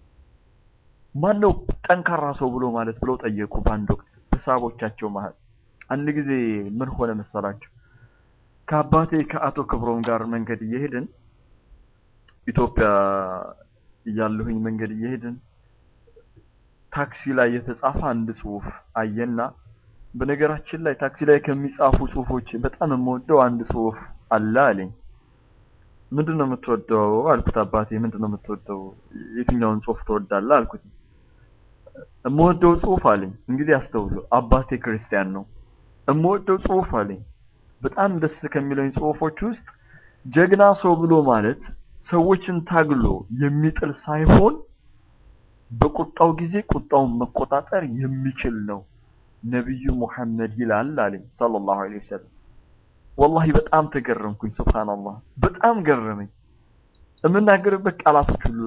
ማን ነው ጠንካራ ሰው ብሎ ማለት ብለው ጠየቁ በአንድ ወቅት በሰሃቦቻቸው መሀል። አንድ ጊዜ ምን ሆነ መሰላቸው? ከአባቴ ከአቶ ክብሮም ጋር መንገድ እየሄድን ኢትዮጵያ እያለሁኝ መንገድ እየሄድን ታክሲ ላይ የተጻፈ አንድ ጽሁፍ አየና፣ በነገራችን ላይ ታክሲ ላይ ከሚጻፉ ጽሁፎች በጣም የምወደው አንድ ጽሁፍ አለ አለኝ። ምንድን ነው የምትወደው አልኩት። አባቴ ምንድን ነው የምትወደው? የትኛውን ጽሁፍ ትወዳለህ አልኩት። የምወደው ጽሁፍ አለኝ። እንግዲህ አስተውሉ፣ አባቴ ክርስቲያን ነው። የምወደው ጽሁፍ አለኝ በጣም ደስ ከሚለኝ ጽሁፎች ውስጥ ጀግና ሰው ብሎ ማለት ሰዎችን ታግሎ የሚጥል ሳይሆን በቁጣው ጊዜ ቁጣውን መቆጣጠር የሚችል ነው ነቢዩ ሙሐመድ ይላል አለኝ ሰለላሁ ዐለይሂ ወሰለም። ወላሂ በጣም ተገረምኩኝ። ሱብሃንአላህ በጣም ገረመኝ። የምናገርበት ቃላቶች ሁሉ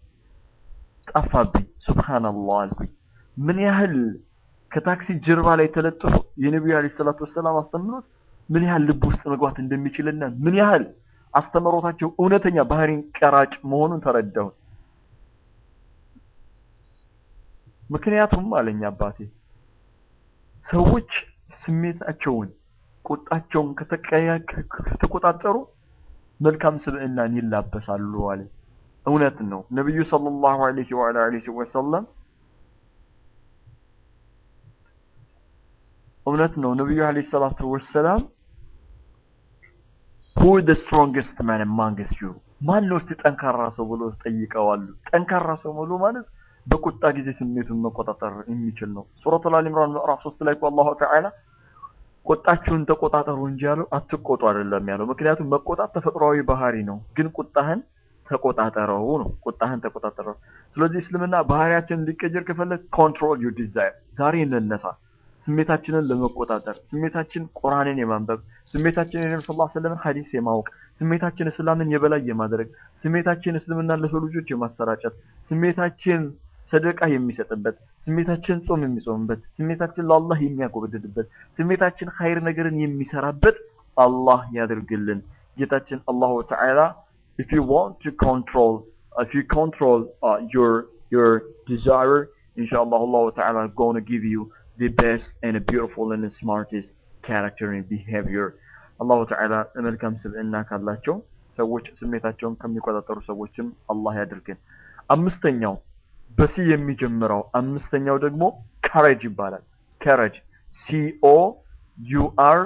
ጠፋብኝ። ሱብሃንአላህ አልኩኝ። ምን ያህል ከታክሲ ጀርባ ላይ ተለጥፎ የነቢዩ ዐለይሂ ሰላቱ ወሰላም አስተምሮት ምን ያህል ልብ ውስጥ መግባት እንደሚችልና ምን ያህል አስተምሮታቸው እውነተኛ ባህሪን ቀራጭ መሆኑን ተረዳሁ። ምክንያቱም አለኝ አባቴ ሰዎች ስሜታቸውን ቁጣቸውን ከተቆጣጠሩ መልካም ስብዕናን ይላበሳሉ አለ። እውነት ነው። ነቢዩ ሰለላሁ ዐለይሂ ወዐለይሂ ወሰለም እውነት ነው። ነቢዩ ዐለይሂ ሰላቱ ወሰላም who is the strongest man amongst you ማን ነው እስቲ ጠንካራ ሰው ብሎ ጠይቀዋሉ። ጠንካራ ሰው ብሎ ማለት በቁጣ ጊዜ ስሜቱን መቆጣጠር የሚችል ነው። ሱረቱል አሊ ኢምራን ምዕራፍ 3 ላይ እኮ አላሁ ተዓላ ቁጣችሁን ተቆጣጠሩ እንጂ ያለው አትቆጡ አይደለም ያለው። ምክንያቱም መቆጣት ተፈጥሯዊ ባህሪ ነው፣ ግን ቁጣህን ተቆጣጠረው ነው። ቁጣህን ተቆጣጠረው። ስለዚህ እስልምና ባህሪያችንን እንዲቀየር ከፈለግ ኮንትሮል ዩር ዲዛይር፣ ዛሬ እንነሳ ስሜታችንን ለመቆጣጠር ስሜታችን ቁርአንን የማንበብ ስሜታችን የነብዩ ሰለላሁ ዐለይሂ ወሰለም ሐዲስ የማወቅ ስሜታችን እስላምን የበላይ የማድረግ ስሜታችን እስልምናን ለሰው ልጆች የማሰራጨት ስሜታችን ሰደቃ የሚሰጥበት ስሜታችን ጾም የሚጾምበት ስሜታችን ለአላህ የሚያጎበድድበት ስሜታችን ኸይር ነገርን የሚሰራበት አላህ ያድርግልን። ጌታችን አላሁ ተዓላ if you want to control if you control uh, your your desire inshallah Allah ta'ala going to give you the best and beautiful and the smartest character and behavior አላሁ ተዓላ መልካም ስብዕና ካላቸው ሰዎች ስሜታቸውን ከሚቆጣጠሩ ሰዎችም አላህ ያድርገን። አምስተኛው በሲ የሚጀምረው አምስተኛው ደግሞ ካሬጅ ይባላል። ካሬጅ ሲኦ ዩ አር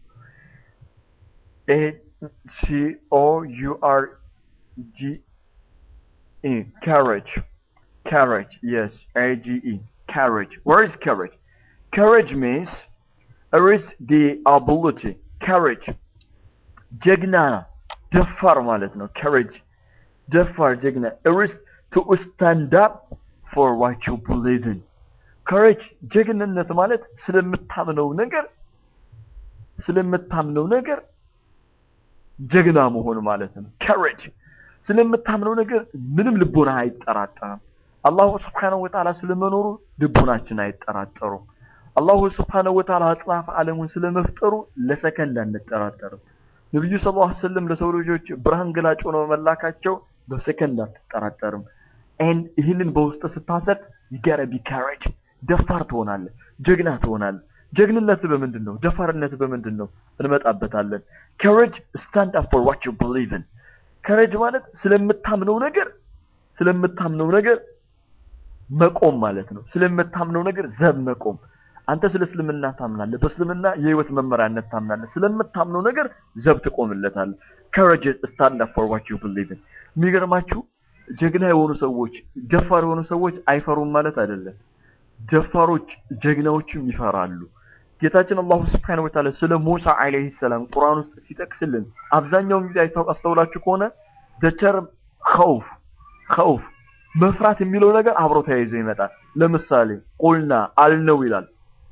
ኤ ሲኦ ዩ አር ጂ ኢ ካሬጅ ካሬጅ የስ ኤ ጂ ኢ ካሬጅ where is courage courage means there is the ability courage ጀግና ደፋር ማለት ነው courage ደፋር ጀግና there is to stand up for what you believe in courage ጀግንነት ማለት ስለምታምነው ነገር ስለምታምነው ነገር ጀግና መሆን ማለት ነው courage ስለምታምነው ነገር ምንም ልቦና አይጠራጠርም አላሁ ስብሓነሁ ወተዓላ ስለመኖሩ ልቦናችን አይጠራጠሩም አላሁ ስብሓነሁ ወተዓላ አጽናፈ ዓለሙን ስለመፍጠሩ ለሰከንድ አንጠራጠርም ነቢዩ ሰለላሁ ዐለይሂ ወሰለም ለሰው ልጆች ብርሃን ገላጭ ሆነው መላካቸው በሰከንድ አትጠራጠርም ኤንድ ይህንን በውስጥ ስታሰርት ይጋረ ቢ ካሬጅ ደፋር ትሆናለህ ጀግና ትሆናለህ ጀግንነት በምንድን ነው ደፋርነት በምንድን ነው እንመጣበታለን ካሬጅ ስታንድ አፕ ፎር ዋት ዩ ቢሊቭ ኢን ካሬጅ ማለት ስለምታምነው ነገር ስለምታምነው ነገር መቆም ማለት ነው ስለምታምነው ነገር ዘብ መቆም አንተ ስለ እስልምና ታምናለህ በእስልምና የህይወት መመሪያነት ታምናለህ ስለምታምነው ነገር ዘብ ትቆምለታለህ ካሬጅ ስታንድ አፕ ፎር ዋት ዩ ቢሊቭ ኢን የሚገርማችሁ ጀግና የሆኑ ሰዎች ደፋር የሆኑ ሰዎች አይፈሩም ማለት አይደለም ደፋሮች ጀግናዎችም ይፈራሉ ጌታችን አላሁ ስብሐነሁ ወተዓላ ስለ ሙሳ አለይሂ ሰላም ቁርአን ውስጥ ሲጠቅስልን አብዛኛውን ጊዜ አስተውላችሁ ከሆነ ደቸርም ኸውፍ ኸውፍ መፍራት የሚለው ነገር አብሮ ተያይዞ ይመጣል ለምሳሌ ቁልና አልነው ይላል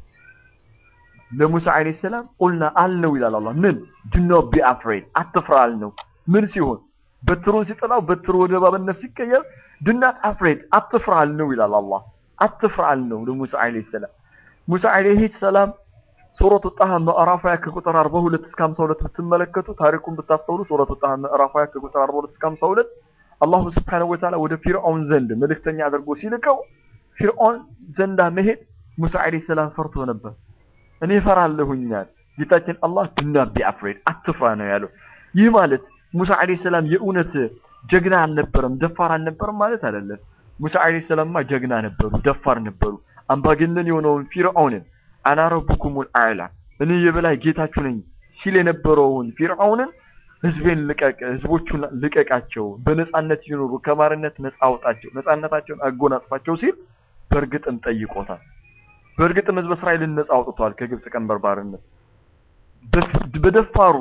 ለሙሳ አለይሂ ሰላም ቁልና አልነው ይላል አላህ ምን do not be afraid አትፍራ አልነው ምን ሲሆን በትሩን ሲጥላው በትሩ ወደ እባብነት ሲቀየር do not afraid አትፍራ አልነው ይላል አላህ አትፍራ አልነው ለሙሳ አለይሂ ሰላም ሙሳ አለይሂ ሰላም ሱረቱ ጣሃ ምዕራፍ 20 ከቁጥር 42 እስከ 52 ብትመለከቱ ታሪኩን ብታስተውሉ ሱረቱ ጣሃ ምዕራፍ 20 ከቁጥር 42 እስከ 52 አላሁ ስብሐነሁ ወተዓላ ወደ ፊርዓውን ዘንድ መልእክተኛ አድርጎ ሲልከው ፊርዓውን ዘንዳ መሄድ ሙሳ አለይሂ ሰላም ፈርቶ ነበር እኔ እፈራለሁኛል ጌታችን አላህ ዱና ቢ አፍሬድ አትፍራ ነው ያለው ይህ ማለት ሙሳ አለይሂ ሰላም የእውነት ጀግና አልነበረም ደፋር አልነበረም ማለት አይደለም ሙሳ አለይሂ ሰላምማ ጀግና ነበሩ ደፋር ነበሩ አምባገነን የሆነውን ፊርዓውንን አና ረቡኩሙል አዕላ እኔ የበላይ ጌታችሁ ነኝ ሲል የነበረውን ፊርዓውንን ህዝቤን ልቀቅ ህዝቦቹን ልቀቃቸው በነጻነት ይኖሩ ከማርነት ነጻ አውጣቸው ነጻነታቸውን አጎናጽፋቸው ሲል በእርግጥም ጠይቆታል በእርግጥም ህዝበ እስራኤልን ነጻ አውጥቷል ከግብጽ ቀንበር ባርነት በፊት- በደፋሩ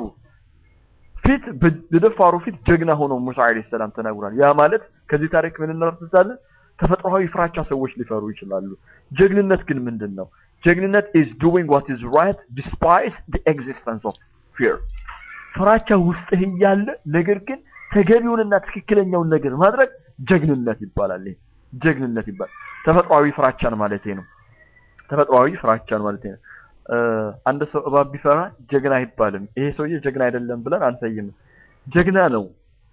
ፊት በደፋሩ ፊት ጀግና ሆኖ ሙሳ አለይሂ ሰላም ተናግሯል። ያ ማለት ከዚህ ታሪክ ምን እንረዳለን? ተፈጥሯዊ ፍራቻ ሰዎች ሊፈሩ ይችላሉ። ጀግንነት ግን ምንድን ነው? ጀግንነት is doing what is right despite the existence of fear። ፍራቻ ውስጥህ እያለ ነገር ግን ተገቢውንና ትክክለኛውን ነገር ማድረግ ጀግንነት ይባላል። ይሄ ጀግንነት ይባላል። ተፈጥሯዊ ፍራቻን ማለት ነው። ተፈጥሯዊ ፍራቻን ማለት ነው። እ፣ አንድ ሰው እባብ ቢፈራ ጀግና አይባልም። ይሄ ሰውዬ ጀግና አይደለም ብለን አንሰይምም። ጀግና ነው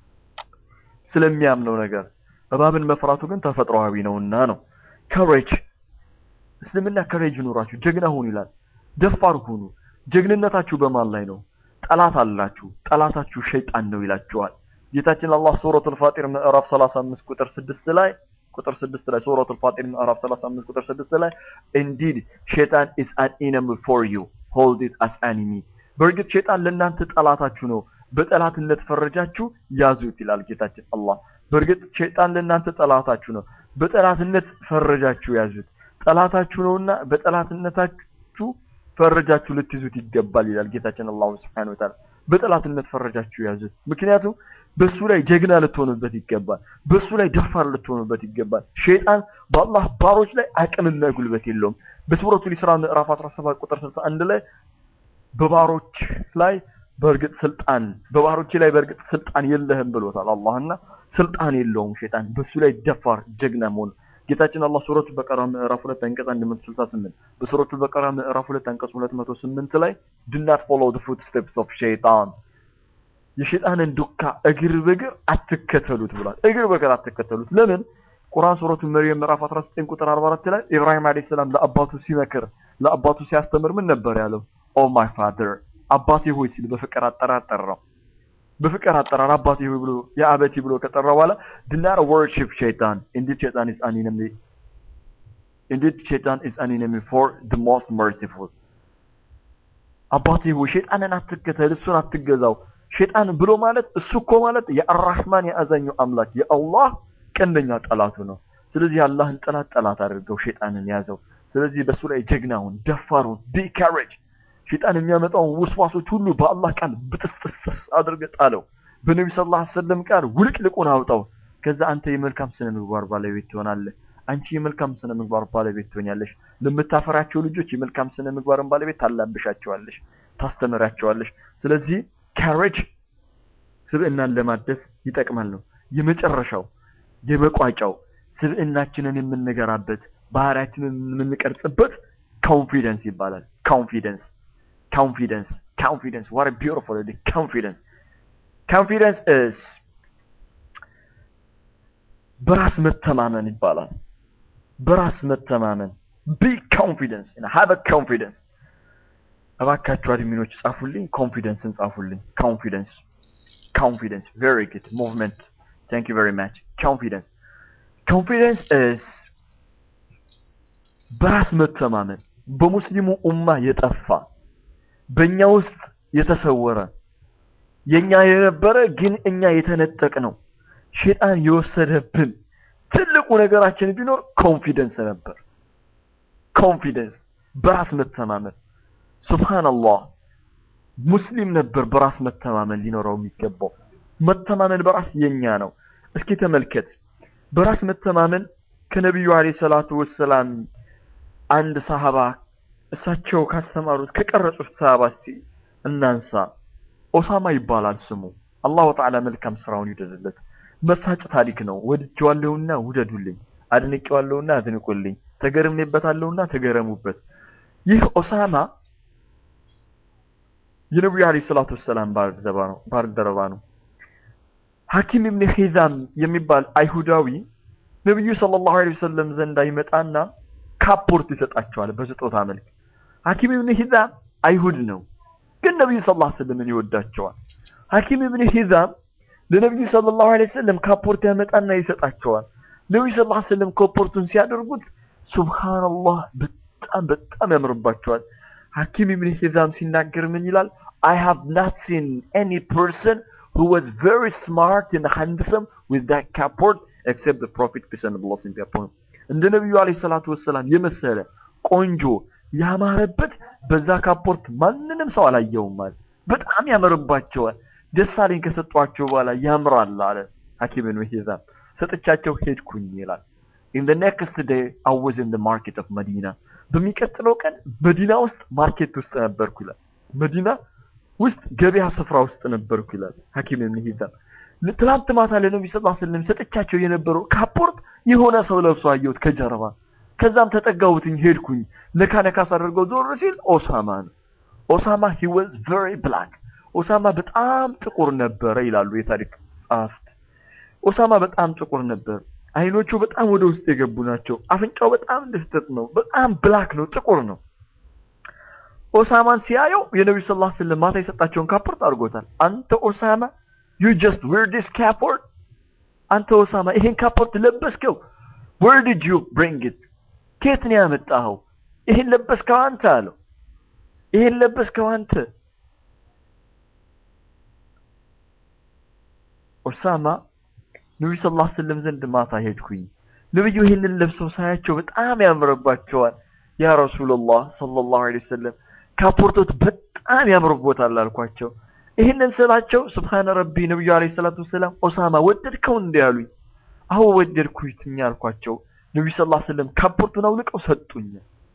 ስለሚያምነው ነገር። እባብን መፍራቱ ግን ተፈጥሯዊ ነውና ነው። ከሬጅ እስልምና ከሬጅ ይኑራችሁ፣ ጀግና ሁኑ ይላል። ደፋር ሁኑ። ጀግንነታችሁ በማን ላይ ነው? ጠላት አላችሁ። ጠላታችሁ ሸይጣን ነው ይላችኋል። ጌታችን አላህ ሱረቱል ፋጢር ምዕራፍ 35 ቁጥር 6 ላይ ቁጥር 6 ላይ ሱረቱል ፋጢር ምዕራፍ 35 ቁጥር 6 ላይ indeed ሸይጣን is an enemy for you hold it as enemy በእርግጥ ሸይጣን ለእናንተ ጠላታችሁ ነው በጠላትነት ፈረጃችሁ ያዙት ይላል ጌታችን አላህ በእርግጥ ሸይጣን ለእናንተ ጠላታችሁ ነው በጠላትነት ፈረጃችሁ ያዙት ጠላታችሁ ነውና በጠላትነታችሁ ፈረጃችሁ ልትይዙት ይገባል ይላል ጌታችን አላህ Subhanahu Wa Ta'ala በጠላትነት ፈረጃችሁ ያዙት ምክንያቱም በሱ ላይ ጀግና ልትሆኑበት ይገባል በሱ ላይ ደፋር ልትሆኑበት ይገባል ሸይጣን በአላህ ባሮች ላይ አቅምና ጉልበት የለውም በሱረቱል ኢስራ ምዕራፍ 17 ቁጥር 61 ላይ በባሮች ላይ በእርግጥ ስልጣን በባሮች ላይ በእርግጥ ስልጣን የለህም ብሎታል አላህና ስልጣን የለውም ሸይጣን በሱ ላይ ደፋር ጀግና መሆን ጌታችን አላህ ሱረቱ በቀራ ምዕራፍ 2 አንቀጽ 168 በሱረቱ በቀራ ምዕራፍ 2 አንቀጽ 208 ላይ do not follow the footsteps of shaitan የሸይጣንን ዱካ እግር በእግር አትከተሉት ብሏል። እግር በእግር አትከተሉት። ለምን? ቁርአን ሱረቱ መርየም ምዕራፍ 19 ቁጥር 44 ላይ ኢብራሂም አለይሂ ሰላም ለአባቱ ሲመክር ለአባቱ ሲያስተምር ምን ነበር ያለው? ኦ ማይ ፋደር አባቴ ሆይ ሲል በፍቅር አጠራር ጠራው። በፍቅር አጠራር አባቴ ሆይ ብሎ የአበቴ ብሎ ከጠራ በኋላ do not worship shaitan indeed shaitan is an enemy indeed shaitan is an enemy for the most merciful አባቴ ሆይ ሸይጣንን አትከተል፣ እሱን አትገዛው። ሸይጣን ብሎ ማለት እሱ እኮ ማለት የአራህማን የአዛኙ አምላክ የአላህ ቀንደኛ ጠላቱ ነው። ስለዚህ የአላህን ጠላት ጠላት አድርገው ሸይጣንን ያዘው። ስለዚህ በሱ ላይ ጀግናውን ደፋሩን ቢ ካሬጅ ሸይጣን የሚያመጣውን ውስዋሶች ሁሉ በአላህ ቃል ብጥስጥስጥስ አድርገህ ጣለው። በነቢ ስ ላ ሰለም ቃል ውልቅልቁን አውጣው። ከዛ አንተ የመልካም ስነ ምግባር ባለቤት ትሆናለህ። አንቺ የመልካም ስነ ምግባር ባለቤት ትሆኛለሽ። ለምታፈራቸው ልጆች የመልካም ስነ ምግባርን ባለቤት ታላብሻቸዋለሽ፣ ታስተምራቸዋለሽ። ስለዚህ ካሬጅ ስብዕናን ለማደስ ይጠቅማል ነው። የመጨረሻው የመቋጫው ስብዕናችንን የምንገራበት ባህሪያችንን የምንቀርጽበት ኮንፊደንስ ይባላል። ኮንፊደንስ ኮንፊደንስ ኮንፊደንስ what a beautiful word confidence confidence is በራስ መተማመን ይባላል። በራስ መተማመን be confidence and have a confidence እባካችሁ አድሚኖች ጻፉልኝ፣ ኮንፊደንስን ጻፉልኝ። ኮንፊደንስ ኮንፊደንስ very good movement thank you very much confidence confidence is በራስ መተማመን በሙስሊሙ ኡማ የጠፋ በእኛ ውስጥ የተሰወረ የኛ የነበረ ግን እኛ የተነጠቅ ነው ሼጣን የወሰደብን ትልቁ ነገራችን ቢኖር ኮንፊደንስ ነበር። ኮንፊደንስ በራስ መተማመን ሱብሃንአላህ ሙስሊም ነበር በራስ መተማመን ሊኖረው የሚገባው። መተማመን በራስ የኛ ነው። እስኪ ተመልከት፣ በራስ መተማመን ከነቢዩ አለይሂ ሰላቱ ወሰላም አንድ ሰሃባ እሳቸው ካስተማሩት ከቀረጹት ሰሃባ እስቲ እናንሳ። ኦሳማ ይባላል ስሙ። አላሁ ተዓላ መልካም ስራውን ይደዝለት። መሳጭ ታሪክ ነው። ወድጄዋለሁና ውደዱልኝ፣ አድንቄዋለሁና አድንቁልኝ፣ ተገርሜበታለሁና ተገረሙበት። ይህ ኦሳማ የነቢዩ አለይሂ ሰላቱ ወሰላም ባልደረባ ነው ባልደረባ ነው። ሐኪም ኢብን ሂዛም የሚባል አይሁዳዊ ነቢዩ ሰለላሁ ዐለይሂ ወሰለም ዘንዳ ይመጣና ካፖርት ይሰጣቸዋል በስጦታ መልክ። ሐኪም ኢብን ሂዛም አይሁድ ነው፣ ግን ነቢዩ ሰለላሁ ዐለይሂ ወሰለም ይወዳቸዋል። ሐኪም ኢብን ሂዛም ለነቢዩ ሰለላሁ ዐለይሂ ወሰለም ካፖርት ያመጣና ይሰጣቸዋል። ነቢዩ ሰለላሁ ዐለይሂ ወሰለም ካፖርቱን ሲያደርጉት ሱብሃንአላህ በጣም በጣም ያምርባቸዋል። ሐኪም ኢብን ሂዛም ሲናገር ምን ይላል? I have not seen any person who was very smart and handsome with that capport except the Prophet peace and blessing be upon him. እንደ ነቢዩ አለይሂ ሰላቱ ወሰላም የመሰለ ቆንጆ ያማረበት በዛ ካፖርት ማንንም ሰው አላየውም አለ። በጣም ያምርባቸዋል። ደስ አለኝ ከሰጧቸው በኋላ ያምራል አለ ሐኪም ኢብኑ ሂዛም። ሰጥቻቸው ሄድኩኝ ይላል። in the next day I was in the market of መዲና በሚቀጥለው ቀን መዲና ውስጥ ማርኬት ውስጥ ነበርኩ ይላል። መዲና ውስጥ ገበያ ስፍራ ውስጥ ነበርኩ ይላል ሐኪም ኢብኑ ሂዛም። ትላንት ማታ ለነብዩ ሰለላሁ ዐለይሂ ወሰለም ሰጥቻቸው የነበረው ካፖርት የሆነ ሰው ለብሶ አየሁት ከጀርባ። ከዛም ተጠጋሁትኝ ሄድኩኝ። ነካ ነካ ሳደርገው ዞር ሲል ኦሳማ ነው። ኦሳማ he was very black ኦሳማ በጣም ጥቁር ነበረ ይላሉ የታሪክ ጸሐፍት። ኦሳማ በጣም ጥቁር ነበር። አይኖቹ በጣም ወደ ውስጥ የገቡ ናቸው። አፍንጫው በጣም ድፍጥጥ ነው። በጣም ብላክ ነው፣ ጥቁር ነው። ኦሳማን ሲያየው የነብዩ ሰለላሁ ዐለይሂ ወሰለም ማታ የሰጣቸውን ካፖርት አድርጎታል። አንተ ኦሳማ you just wear this ካፖርት አንተ ኦሳማ ይሄን ካፖርት ለበስከው where did you bring it ከየት ነው ያመጣኸው? ይሄን ለበስከው አንተ አለው። ይሄን ለበስከው አንተ ኦሳማ ነብዩ ሰለላሁ ዐለይሂ ወሰለም ዘንድ ማታ ሄድኩኝ። ነብዩ ይሄንን ለብሰው ሳያቸው በጣም ያምርባቸዋል። ያ ረሱላህ ሰለላሁ ዐለይሂ ወሰለም ካፖርቶት በጣም ያምርቦታል አልኳቸው። ይህንን ስላቸው ስብሓነ ረቢ ነብዩ ዐለይሂ ሰላቱ ወሰላም ኦሳማ ወደድከው እንዴ አሉኝ። አዎ ወደድኩኝ አልኳቸው። ነብዩ ሰለላሁ ዐለይሂ ወሰለም ካፖርቱን አውልቀው ሰጡኝ።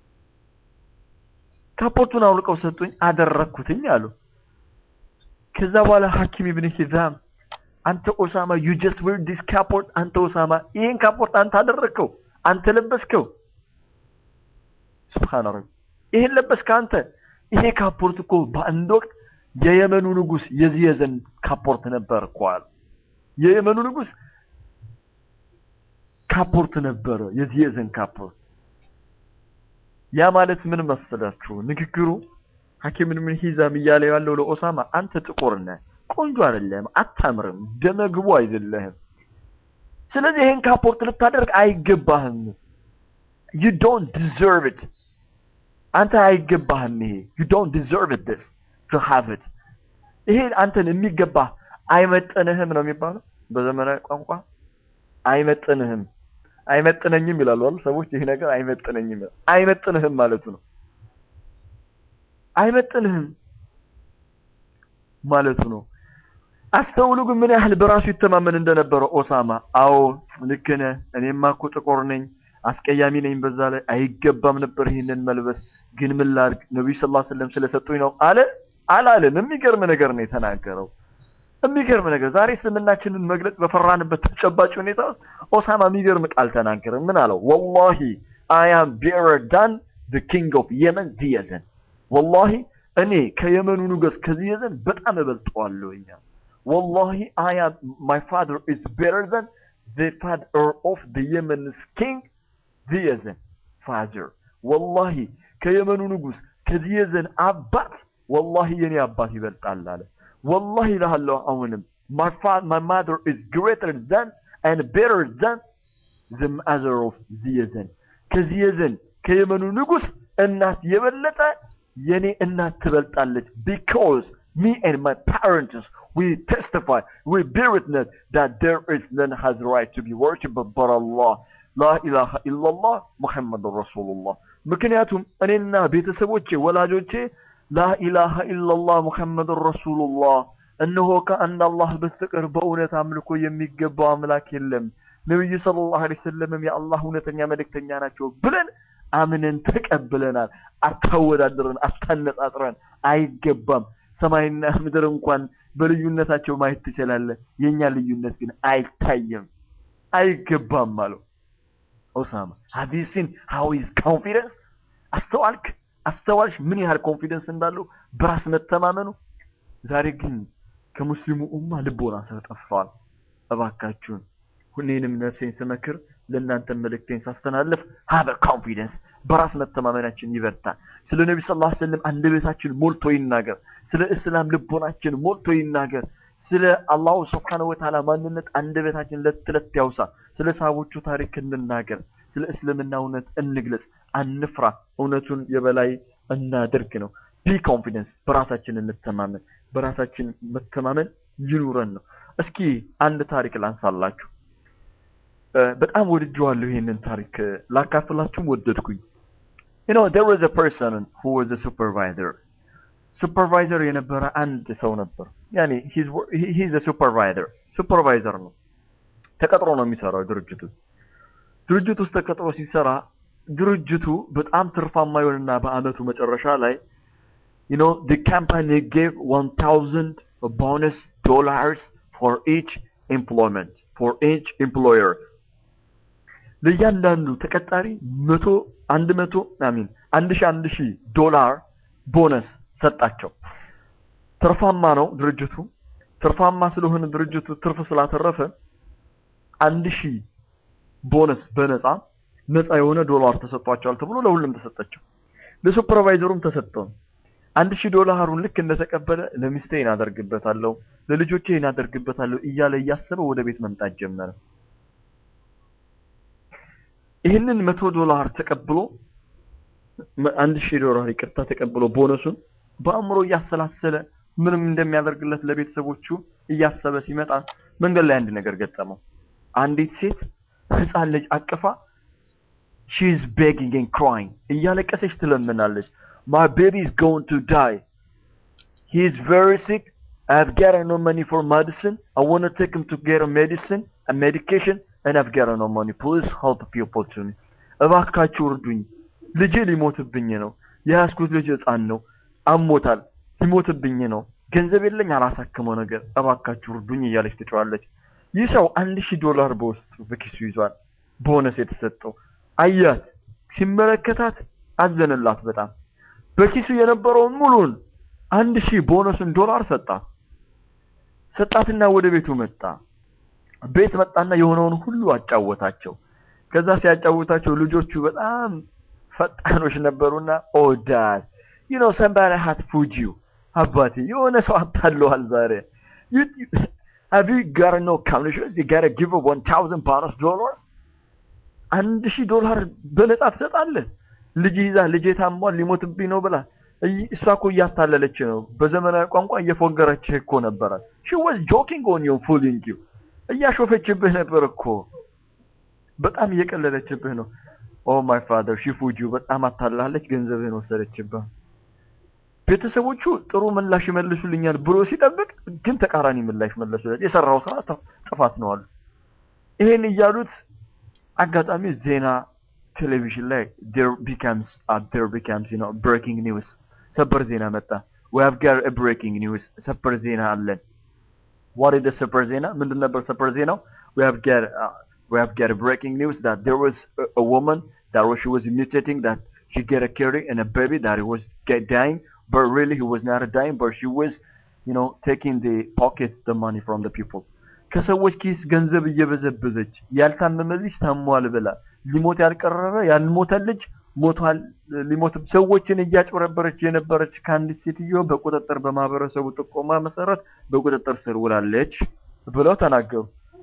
ካፖርቱን አውልቀው ሰጡኝ፣ አደረግኩትኝ አሉ። ከዛ በኋላ ሐኪም ኢብን ሂዛም አንተ ኦሳማ ዩ ጀስት ዌር ዲስ ካፖርት አንተ ኦሳማ ይሄን ካፖርት አንተ አደረግከው፣ አንተ ለበስከው። ሱብሃነ ረቢ ይሄን ለበስከ አንተ። ይሄ ካፖርት እኮ በአንድ ወቅት የየመኑ ንጉስ የዚየዘን ካፖርት ነበር እኮ አሉ። የየመኑ ንጉስ ካፖርት ነበረ፣ የዚየዘን ካፖርት። ያ ማለት ምን መሰላችሁ? ንግግሩ ሐኪም ኢብን ሂዛም እያለ ያለው ለኦሳማ አንተ ጥቁር ነህ ቆንጆ አይደለም፣ አታምርም፣ ደመግቡ አይደለህም። ስለዚህ ይሄን ካፖርት ልታደርግ አይገባህም። you don't deserve it አንተ አይገባህም። ይሄ you don't deserve it this to have it ይሄ አንተን የሚገባህ አይመጥንህም ነው የሚባለው በዘመናዊ ቋንቋ አይመጥንህም፣ አይመጥነኝም ይላሉ አይደል ሰዎች። ይሄ ነገር አይመጥነኝም ይላል። አይመጥንህም ማለቱ ነው። አይመጥንህም ማለቱ ነው። አስተውሉ ግን ምን ያህል በራሱ ይተማመን እንደነበረ ኦሳማ። አዎ ልክ ነህ፣ እኔማ እኮ ጥቁር ነኝ፣ አስቀያሚ ነኝ፣ በዛ ላይ አይገባም ነበር ይህንን መልበስ፣ ግን ምን ላድርግ ነብዩ ሰለላሁ ዐለይሂ ወሰለም ስለሰጡኝ ነው አለ አላለም። የሚገርም ነገር ነው የተናገረው። የሚገርም ነገር ዛሬ እስልምናችንን መግለጽ በፈራንበት ተጨባጭ ሁኔታ ውስጥ ኦሳማ የሚገርም ቃል ተናገረ። ምን አለው? ወላሂ አይ አም ቤረር ዳን ዘ ኪንግ ኦፍ የመን ዚየዘን ወላሂ እኔ ከየመኑ ንጉስ ከዚየዘን በጣም እበልጠዋለሁኛ ወላሂ አይ አም ማይ ፋደር ኢዝ ቤተር ዘን ዘ ፋደር ኦፍ ዘ የመንስ ኪንግ ዚየዘን ፋዘር ወላሂ ከየመኑ ንጉስ ከዚየዘን አባት ወላሂ የኔ አባት ይበልጣል አለ። ወላሂ እልሃለሁ አሁንም my father my mother is greater than and better than the mother of ዚየዘን ከዚየዘን ከየመኑ ንጉስ እናት የበለጠ የኔ እናት ትበልጣለች because me and my parents we testify we bear witness that there is none has right to be worshipped but Allah ላ ኢላሃ ኢላላህ ሙሐመድ ረሱሉላህ ምክንያቱም እኔና ቤተሰቦቼ ወላጆቼ ላኢላሃ ኢላላህ ሙሐመድ ረሱሉላህ እነሆ ከአንድ አላህ በስተቀር በእውነት አምልኮ የሚገባው አምላክ የለም ነብዩ ሰለላሁ ዐለይሂ ወሰለምም የአላህ እውነተኛ መልእክተኛ ናቸው ብለን አምነን ተቀብለናል። አታወዳድረን፣ አታነጻጽረን፣ አይገባም። ሰማይና ምድር እንኳን በልዩነታቸው ማየት ትችላለህ። የኛ ልዩነት ግን አይታየም፣ አይገባም አለው ኦሳማ። have you seen how his confidence አስተዋልክ አስተዋልሽ ምን ያህል ኮንፊደንስ እንዳለው በራስ መተማመኑ። ዛሬ ግን ከሙስሊሙ ኡማ ልቦና ሰው ጠፍቷል። እባካችሁን ሁኔንም ነፍሴን ስመክር ለእናንተ መልእክቴን ሳስተላልፍ ሀበ ኮንፊደንስ በራስ መተማመናችን ይበርታል። ስለ ነቢ ስ ላ ስለም አንደበታችን ሞልቶ ይናገር። ስለ እስላም ልቦናችን ሞልቶ ይናገር። ስለ አላሁ ስብሓነሁ ወተዓላ ማንነት አንደበታችን ለት ለት ያውሳ። ስለ ሰሃቦቹ ታሪክ እንናገር። ስለ እስልምና እውነት እንግለጽ። አንፍራ፣ እውነቱን የበላይ እናድርግ ነው። ቢ ኮንፊደንስ፣ በራሳችን እንተማመን። በራሳችን መተማመን ይኑረን ነው። እስኪ አንድ ታሪክ ላንሳላችሁ። በጣም ወድጀዋለሁ። ይሄንን ታሪክ ላካፍላችሁም ወደድኩኝ። you know there was a person who was a supervisor ሱፐርቫይዘር የነበረ አንድ ሰው ነበር ያኔ ሂዝ ሱፐርቫይዘር ሱፐርቫይዘር ነው ተቀጥሮ ነው የሚሰራው ድርጅቱ ድርጅቱ ውስጥ ተቀጥሮ ሲሰራ ድርጅቱ በጣም ትርፋማ ይሆንና በአመቱ መጨረሻ ላይ you know the company gave 1000 bonus dollars for each employment for each employer ለእያንዳንዱ ተቀጣሪ መቶ አንድ መቶ አሚን አንድ ሺህ አንድ ሺህ ዶላር ቦነስ ሰጣቸው። ትርፋማ ነው ድርጅቱ። ትርፋማ ስለሆነ ድርጅቱ ትርፍ ስላተረፈ አንድ ሺህ ቦነስ በነፃ ነፃ የሆነ ዶላር ተሰጥቷቸዋል ተብሎ ለሁሉም ተሰጠቸው። ለሱፐርቫይዘሩም ተሰጠው። አንድ ሺህ ዶላሩን ልክ እንደተቀበለ ለሚስቴ እናደርግበታለሁ፣ ለልጆቼ እናደርግበታለሁ እያለ እያሰበ ወደ ቤት መምጣት ጀመረ። ይህንን መቶ ዶላር ተቀብሎ አንድ ሺህ ዶላር ይቅርታ ተቀብሎ ቦነሱን በአእምሮ እያሰላሰለ ምንም እንደሚያደርግለት ለቤተሰቦቹ እያሰበ ሲመጣ መንገድ ላይ አንድ ነገር ገጠመው። አንዲት ሴት ህፃን ልጅ አቅፋ ሺ ኢዝ ቤጊንግ ኤንድ ክራይንግ እያለቀሰች ትለምናለች። ማይ ቤቢ ኢዝ ጎይንግ ቱ ዳይ ሂ ኢዝ ቨሪ ሲክ አይ ሃቭ ጋት ኖ መኒ ፎር ሜዲሲን አይ ዋንት ቱ ቴክ ሂም ቱ ጌት ሜዲሲን ሜዲኬሽን ኤንድ አይ ሃቭ ጋት ኖ መኒ ፕሊዝ ሄልፕ ፒፕል ቱ ሚ እባካችሁ እርዱኝ ልጄ ሊሞትብኝ ነው። የያዝኩት ልጅ ህፃን ነው፣ አሞታል፣ ሊሞትብኝ ነው። ገንዘብ የለኝ፣ አላሳክመው ነገር እባካችሁ እርዱኝ እያለች ትጮዋለች። ይህ ሰው አንድ ሺህ ዶላር በውስጡ በኪሱ ይዟል፣ ቦነስ የተሰጠው አያት። ሲመለከታት አዘንላት በጣም በኪሱ የነበረውን ሙሉን አንድ ሺህ ቦነሱን ዶላር ሰጣት። ሰጣትና ወደ ቤቱ መጣ። ቤት መጣና የሆነውን ሁሉ አጫወታቸው። ከዛ ሲያጫውታቸው ልጆቹ በጣም ፈጣኖች ነበሩና ኦ ዳድ ዩ ኖ ሰምባዲ ሃት ፉድ ዩ አባቴ የሆነ ሰው አታለዋል ዛሬ ሃቭ ዩ ጋት ኖ ኮሚሽንስ ዩ ጋት ጊቭ ዋን ታውዘንድ ቦነስ ዶላርስ አንድ ሺህ ዶላር በነጻ ትሰጣለህ ልጅ ይዛ ልጄ ታሟል ሊሞትብኝ ነው ብላ እሷ እኮ እያታለለች ነው በዘመናዊ ቋንቋ እየፎገረችህ እኮ ነበራት ሺ ዋዝ ጆኪንግ ኦን ዩ ፉሊንግ ዩ እያሾፈችብህ ነበር እኮ በጣም እየቀለለችብህ ነው ኦ ማይ ፋደር ሺፉጁ በጣም አታላለች፣ ገንዘብህን ወሰደችብህ። ቤተሰቦቹ ጥሩ ምላሽ ይመልሱልኛል ብሎ ሲጠብቅ ግን ተቃራኒ ምላሽ መለሱለት። የሰራው ስራ ጥፋት ነው አሉት። ይሄን እያሉት አጋጣሚ ዜና ቴሌቪዥን ላይ there becomes uh, there becomes you know breaking news ሰበር ዜና መጣ። we have got a breaking news ሰበር ዜና አለን። what is the ሰበር ዜና? ምንድን ነበር ሰበር ዜናው? we have got uh, we have got a breaking news that there was a, a woman that was, she was mutating that she get a carry and a baby that he was get dying, but really he was not dying, but she was, you know, taking the pockets the money from the people. ከሰዎች ኪስ ገንዘብ እየበዘበዘች ያልታመመ ልጅ ታሟል ብላ ሊሞት ያልቀረበ ያልሞተ ልጅ ሞቷል ሊሞት ሰዎችን እያጭበረበረች የነበረች ከአንዲት ሴትዮ በቁጥጥር በማህበረሰቡ ጥቆማ መሰረት በቁጥጥር ስር ውላለች ብለው ተናገሩ።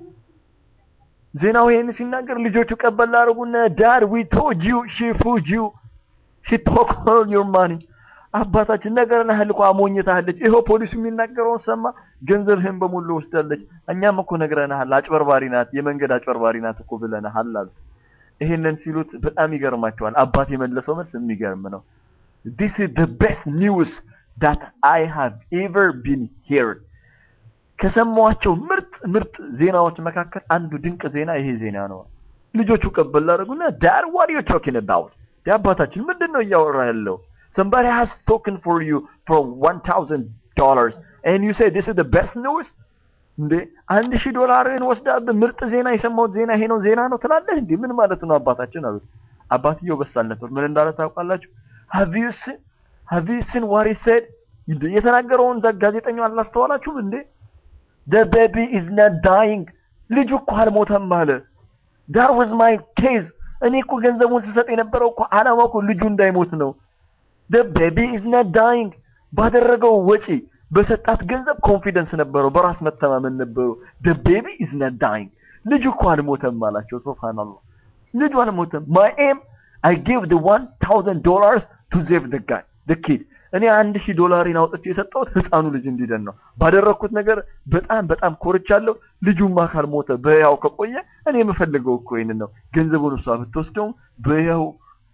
ዜናው ይሄን ሲናገር ልጆቹ ቀበል አድርጉና ዳድ ዊ ቶልድ ዩ ሺ ፉድ ዩ ሺ ቶክ ኦል ዩር ማኒ አባታችን ነገርናህል እኮ አሞኝታለች። ይኸው ፖሊሱ የሚናገረውን ሰማ፣ ገንዘብህን በሙሉ ወስዳለች። እኛም እኮ ነግረናሃል፣ አጭበርባሪ ናት፣ የመንገድ አጭበርባሪ ናት እኮ ብለናሃል አሉት። ይሄንን ሲሉት በጣም ይገርማቸዋል። አባት የመለሰው መልስ የሚገርም ነው። this is the best news that I have ever been heard ከሰማኋቸው ምርጥ ምርጥ ዜናዎች መካከል አንዱ ድንቅ ዜና ይሄ ዜና ነው። ልጆቹ ቀበል አደረጉና ዳድ what are you talking about አባታችን ምንድን ነው እያወራ ያለው somebody has spoken for you for 1000 dollars and you say this is the best news እንዴ አንድ ሺህ ዶላርን ወስዳብህ ምርጥ ዜና የሰማሁት ዜና ይሄ ነው ዜና ነው ትላለህ እንዴ ምን ማለት ነው አባታችን አሉት አባትየው በሳል ነበር ምን እንዳለ ታውቃላችሁ have you seen have you seen what he said የተናገረውን ጋዜጠኛው አላስተዋላችሁም እንዴ the baby is not dying ልጁ እኮ አልሞተም አለ that was my case እኔ እኮ ገንዘቡን ስሰጥ የነበረው እኮ አላማው እኮ ልጁ እንዳይሞት ነው the baby is not dying ባደረገው ወጪ በሰጣት ገንዘብ ኮንፊደንስ ነበረው በራስ መተማመን ነበረው the baby is not dying ልጁ እኮ አልሞተም አላቸው ሱብሃንአላህ ልጁ አልሞተም my aim I gave the 1000 dollars to save the guy the kid እኔ አንድ ሺህ ዶላሪን አውጥቼ የሰጠሁት ህፃኑ ልጅ እንዲደን ነው። ባደረግኩት ነገር በጣም በጣም ኮርቻለሁ። ልጁማ ካልሞተ በያው ከቆየ እኔ የምፈልገው እኮ ይህንን ነው። ገንዘቡን እሷ ብትወስደውም በያው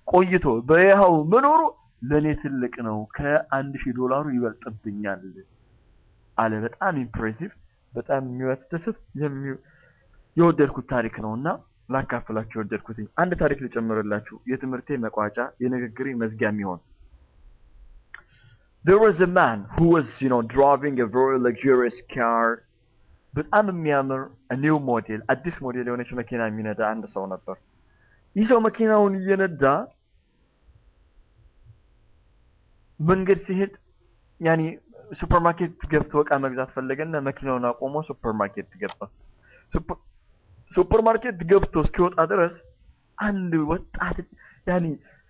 ቆይቶ በይሃው መኖሩ ለእኔ ትልቅ ነው፣ ከአንድ ሺህ ዶላሩ ይበልጥብኛል አለ። በጣም ኢምፕሬሲቭ፣ በጣም የሚያስደስት የሚ- የወደድኩት ታሪክ ነው እና ላካፍላችሁ የወደድኩት አንድ ታሪክ ልጨምርላችሁ፣ የትምህርቴ መቋጫ የንግግሬ መዝጊያ የሚሆን There was a man who was, you know, driving a very luxurious car. በጣም የሚያምር ኒው ሞዴል አዲስ ሞዴል የሆነች መኪና የሚነዳ አንድ ሰው ነበር። ይህ ሰው መኪናውን እየነዳ መንገድ ሲሄድ ያኔ ሱፐርማርኬት ገብቶ እቃ መግዛት ፈለገና መኪናውን አቆሞ ሱፐርማርኬት ገባ። ሱፐር- ሱፐርማርኬት ገብቶ እስኪወጣ ድረስ አንድ ወጣት ያኔ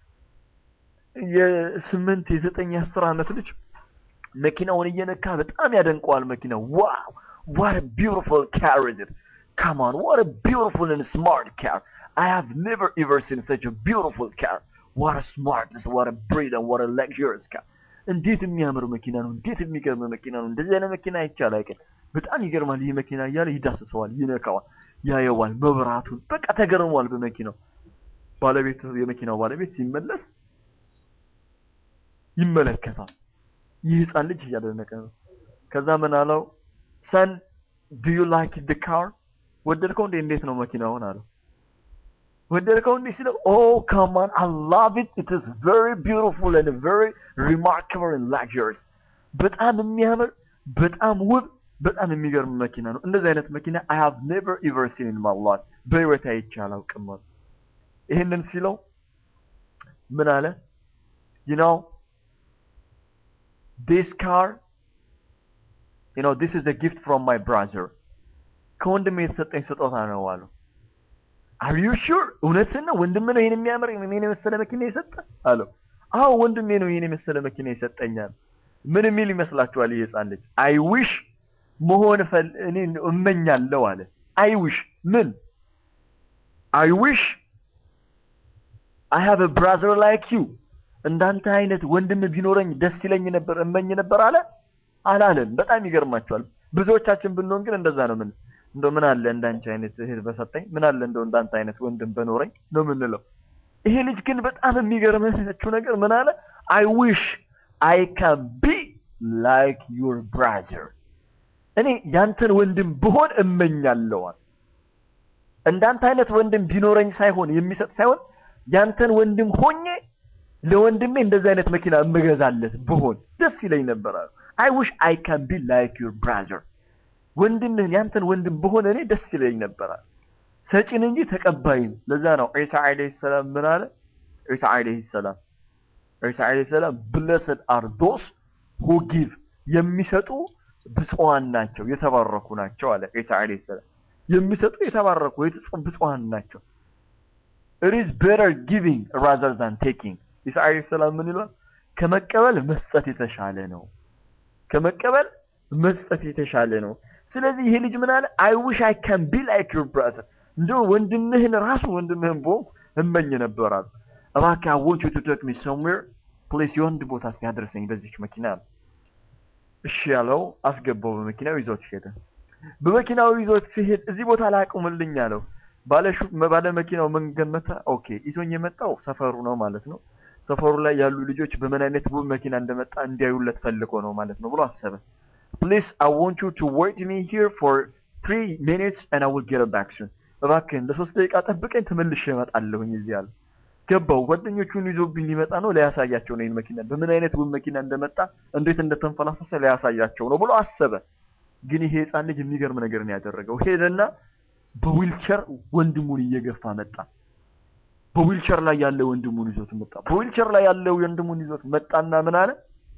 የስምንት የዘጠኝ የአስር ዓመት ልጅ መኪናውን እየነካ በጣም ያደንቀዋል። መኪናው ዋው what a beautiful car is it come on what a beautiful and smart car I have never ever seen such a beautiful car what a smart what a brilliant what a luxurious car እንዴት የሚያምር መኪና ነው! እንዴት የሚገርም መኪና ነው! እንደዚህ አይነት መኪና አይቻል አይቀር በጣም ይገርማል ይህ መኪና እያለ ይዳስሰዋል፣ ይነካዋል፣ ያየዋል፣ መብራቱን በቃ ተገርሟል በመኪናው። ባለቤቱ የመኪናው ባለቤት ሲመለስ ይመለከታል። ይህ ህፃን ልጅ እያደነቀ ነው። ከዛ ምን አለው? ሰን ዱ ዩ ላይክ ድ ካር ወደድከው እንዴ? እንዴት ነው መኪናውን አለው። ወደድከው እንዴ ሲለው ኦ ካማን አይ ላቭ ኢት ኢት ኢዝ ቬሪ ቢዩቲፉል ኤንድ ቬሪ ሪማርካብል ኤንድ ላክዠሪየስ በጣም የሚያምር በጣም ውብ በጣም የሚገርም መኪና ነው። እንደዚህ አይነት መኪና አይ ሃቭ ኔቨር ኤቨር ሲን ኢን ማይ ላይፍ በህይወቴ አይቼ አላውቅም አለ። ይህንን ሲለው ምን አለ? you know this car you know this is a gift from my brother ከወንድሜ የተሰጠኝ ስጦታ ነው አሉ። are you sure እውነትን ነው ወንድም ነው ይህን የሚያምር ይህን የመሰለ መኪና የሰጠ አለው። አዎ ወንድሜ ነው ይህን የመሰለ መኪና ይሰጠኛል። ምን የሚል ይመስላችኋል? ይህ ህፃን ልጅ አይ ዊሽ መሆን ፈል እኔ እመኛለሁ አለ። አይ ዊሽ ምን አይ ዊሽ አይ ሃቭ አ ብራዘር ላይክ ዩ እንዳንተ አይነት ወንድም ቢኖረኝ ደስ ይለኝ ነበር እመኝ ነበር አለ አላለም። በጣም ይገርማቸዋል። ብዙዎቻችን ብንሆን ግን እንደዛ ነው። ምን እንደው ምን አለ እንዳንቺ አይነት እህት በሰጠኝ፣ ምን አለ እንደው እንዳንተ አይነት ወንድም በኖረኝ ነው የምንለው። ይሄ ልጅ ግን በጣም የሚገርመችው ነገር ምን አለ? አይ ዊሽ አይ ካን ቢ ላይክ ዩር ብራዘር እኔ ያንተን ወንድም ብሆን እመኛለዋል። እንዳንተ አይነት ወንድም ቢኖረኝ ሳይሆን የሚሰጥ ሳይሆን ያንተን ወንድም ሆኜ ለወንድሜ እንደዚህ አይነት መኪና እምገዛለት ብሆን ደስ ይለኝ ነበር አሉ። አይ ዊሽ አይ ካን ቢ ላይክ ዩር ብራዘር ወንድምህን ያንተን ወንድም ብሆን እኔ ደስ ይለኝ ነበር አሉ። ሰጪን እንጂ ተቀባይን። ለዛ ነው ዒሳ ዓለይሂ ሰላም ምን አለ? ዒሳ ዓለይሂ ሰላም ዒሳ ዓለይሂ ሰላም ብለስድ አር ዶስ ሁ ጊቭ የሚሰጡ ብፁዓን ናቸው የተባረኩ ናቸው አለ ዒሳ ዓለይሂ ሰላም። የሚሰጡ የተባረኩ የተጾም ብፁዓን ናቸው። it is better giving rather than taking ኢሳ ዓለይሂ ሰላም ምን ይላል? ከመቀበል መስጠት የተሻለ ነው። ከመቀበል መስጠት የተሻለ ነው። ስለዚህ ይሄ ልጅ ምን አለ? አይ ዊሽ አይ ካን ቢ ላይክ ዩር ብራዘር እንደው ወንድምህን ራሱ ወንድምህን በሆንኩ እመኝ ነበር አሉ። እባክህ አይ ዋንት ዩ ቱ ቴክ ሚ ሰምዌር ፕሌስ የወንድ ቦታ እስኪ አድርሰኝ በዚች መኪና አለ። እሺ ያለው አስገባው። በመኪናው ይዞት ሄደ። በመኪናው ይዞት ሲሄድ እዚህ ቦታ ላይ አቁምልኝ አለው። ባለሹ ባለ መኪናው ምን ገመተ? ኦኬ ይዞኝ የመጣው ሰፈሩ ነው ማለት ነው። ሰፈሩ ላይ ያሉ ልጆች በምን አይነት ውብ መኪና እንደመጣ እንዲያዩለት ፈልጎ ነው ማለት ነው ብሎ አሰበ። ፕሊዝ አይ ዋንት ዩ ቱ ዌይት ሚ ሂር ፎር ትሪ ሚኒትስ ኤንድ አይ ዊል ጌት ባክ ሱን። እባክህን ለሶስት ደቂቃ ጠብቀኝ ተመልሼ እመጣለሁኝ እዚህ አለ። ገባው። ጓደኞቹን ይዞብኝ ሊመጣ ነው ሊያሳያቸው ነው ይህን መኪና በምን አይነት ውብ መኪና እንደመጣ እንዴት እንደተንፈላሰሰ ሊያሳያቸው ነው ብሎ አሰበ። ግን ይሄ ህፃን ልጅ የሚገርም ነገር ነው ያደረገው። ሄደና በዊልቸር ወንድሙን እየገፋ መጣ። በዊልቸር ላይ ያለ ወንድሙን ይዞት መጣ። በዊልቸር ላይ ያለው ወንድሙን ይዞት መጣና ምን አለ?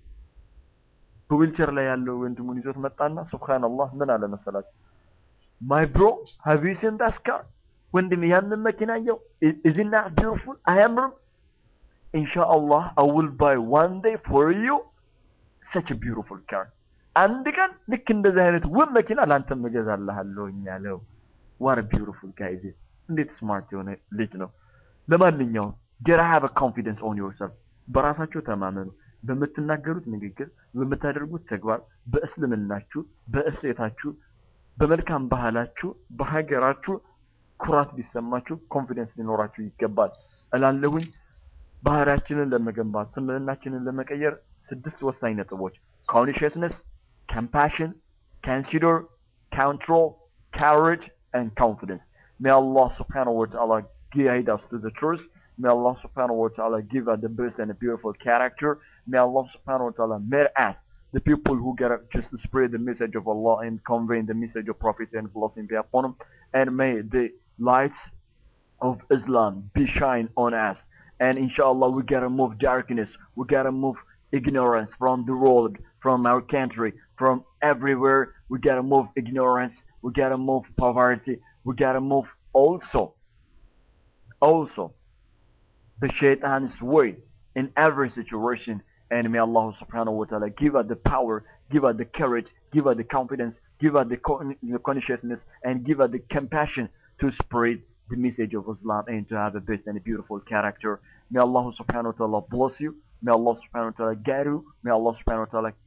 በዊልቸር ላይ ያለው ወንድሙን ይዞት መጣና ሱብሃንአላህ ምን አለ መሰላችሁ? ማይ ብሮ ሃቭ ዩ ሲን ዳት ካር ወንድሜ ያንን መኪና አየው? ኢዝ ኢት ናት ቢዩቲፉል? አያምርም? ኢንሻአላህ አይ ዊል ባይ ዋን ዴይ ፎር ዩ ሰች ቢዩቲፉል ካር አንድ ቀን ልክ እንደዚህ አይነት ውብ መኪና ላንተም እገዛልሃለሁኝ አለው። ዋት ቢዩቲፉል ጋይዝ እንዴት ስማርት የሆነ ልጅ ነው። ለማንኛውም ጀራ ሃቭ ኮንፊደንስ ኦን ዮርሰልፍ በራሳችሁ ተማመኑ። በምትናገሩት ንግግር፣ በምታደርጉት ተግባር፣ በእስልምናችሁ፣ በእሴታችሁ፣ በመልካም ባህላችሁ፣ በሀገራችሁ ኩራት ሊሰማችሁ ኮንፊደንስ ሊኖራችሁ ይገባል እላለሁኝ። ባህሪያችንን ለመገንባት ስምዕናችንን ለመቀየር ስድስት ወሳኝ ነጥቦች ኮንሽስነስ፣ compassion, consider, control, courage, and confidence. May Allah subhanahu wa ta'ala guide us to the truth. May Allah subhanahu wa ta'ala give us the best and a beautiful character. May Allah subhanahu wa ta'ala make us the people who get up just to spread the message of Allah and convey the message of Prophet and blessing be upon him. And may the lights of Islam be shine on us. And inshallah, we gotta move darkness. We gotta move ignorance from the world, from our country, from everywhere. We gotta move ignorance. We gotta move poverty. We gotta move also, also the shaitan's way in every situation. And may Allah subhanahu wa ta'ala give us the power, give us the courage, give us the confidence, give us the con- the consciousness, and give us the compassion to spread the message of Islam and to have a best and a beautiful character. May Allah subhanahu wa ta'ala bless you. May Allah subhanahu wa ta'ala guide you. May Allah subhanahu wa ta'ala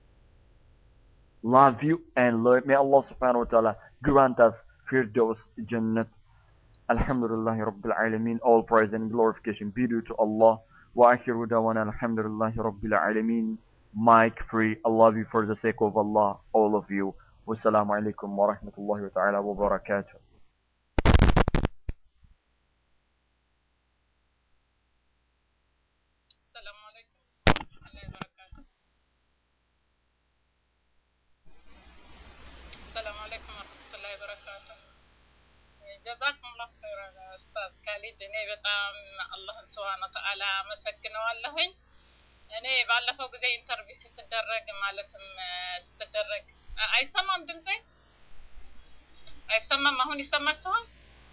love you and learn. May Allah subhanahu wa ta'ala grant us Firdaus Jannat. Alhamdulillah Rabbil Alameen. All praise and glorification be due to Allah. وآخر دعوانا الحمد لله رب العالمين Mic free. I love you for the sake of Allah, all of you. والسلام عليكم ورحمة الله تعالى وبركاته. السلام عليكم ورحمة الله وبركاته السلام عليكم ورحمة الله وبركاته ጀዛኩም ላሁ ኸይረን ኡስታዝ ካሊድ እኔ በጣም አላህን ስብሃነ ወተዓላ አመሰግነዋለሁኝ እኔ ባለፈው ጊዜ ኢንተርቪው ስትደረግ ማለትም ስትደረግ አይሰማም ድምፄ አይሰማም አሁን ይሰማችኋል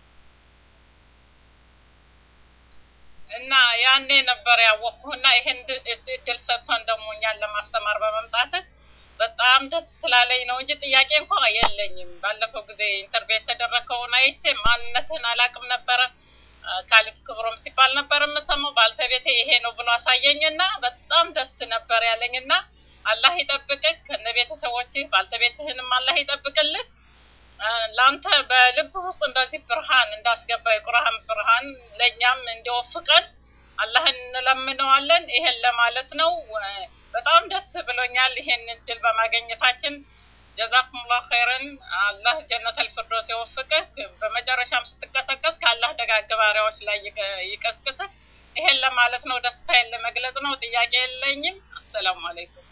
እና ያኔ ነበር ያወቅኩና ይሄን እድል ሰጥቶን ደግሞ እኛን ለማስተማር በመምጣትህ በጣም ደስ ስላለኝ ነው እንጂ ጥያቄ እንኳ የለኝም። ባለፈው ጊዜ ኢንተርቪው የተደረገውን አይቼ ማንነትህን አላውቅም ነበረ። ካሊብ ክብሮም ሲባል ነበር የምሰማው። ባልተቤቴ ይሄ ነው ብሎ አሳየኝና በጣም ደስ ነበር ያለኝና አላህ ይጠብቅህ ከነ ቤተሰቦችህ፣ ባልተቤትህንም አላህ ይጠብቅልህ። ለአንተ በልብ ውስጥ እንደዚህ ብርሃን እንዳስገባ የቁርአን ብርሃን ለእኛም እንዲወፍቀን አላህን እንለምነዋለን። ይሄን ለማለት ነው። በጣም ደስ ብሎኛል ይሄን እድል በማግኘታችን። ጀዛኩሙላሁ ኸይረን። አላህ ጀነተል ፊርዶስ የወፍቅህ። በመጨረሻም ስትቀሰቀስ ከአላህ ደጋግ ባሪያዎች ላይ ይቀስቅስህ። ይሄን ለማለት ነው። ደስታዬን ለመግለጽ ነው። ጥያቄ የለኝም። አሰላሙ አለይኩም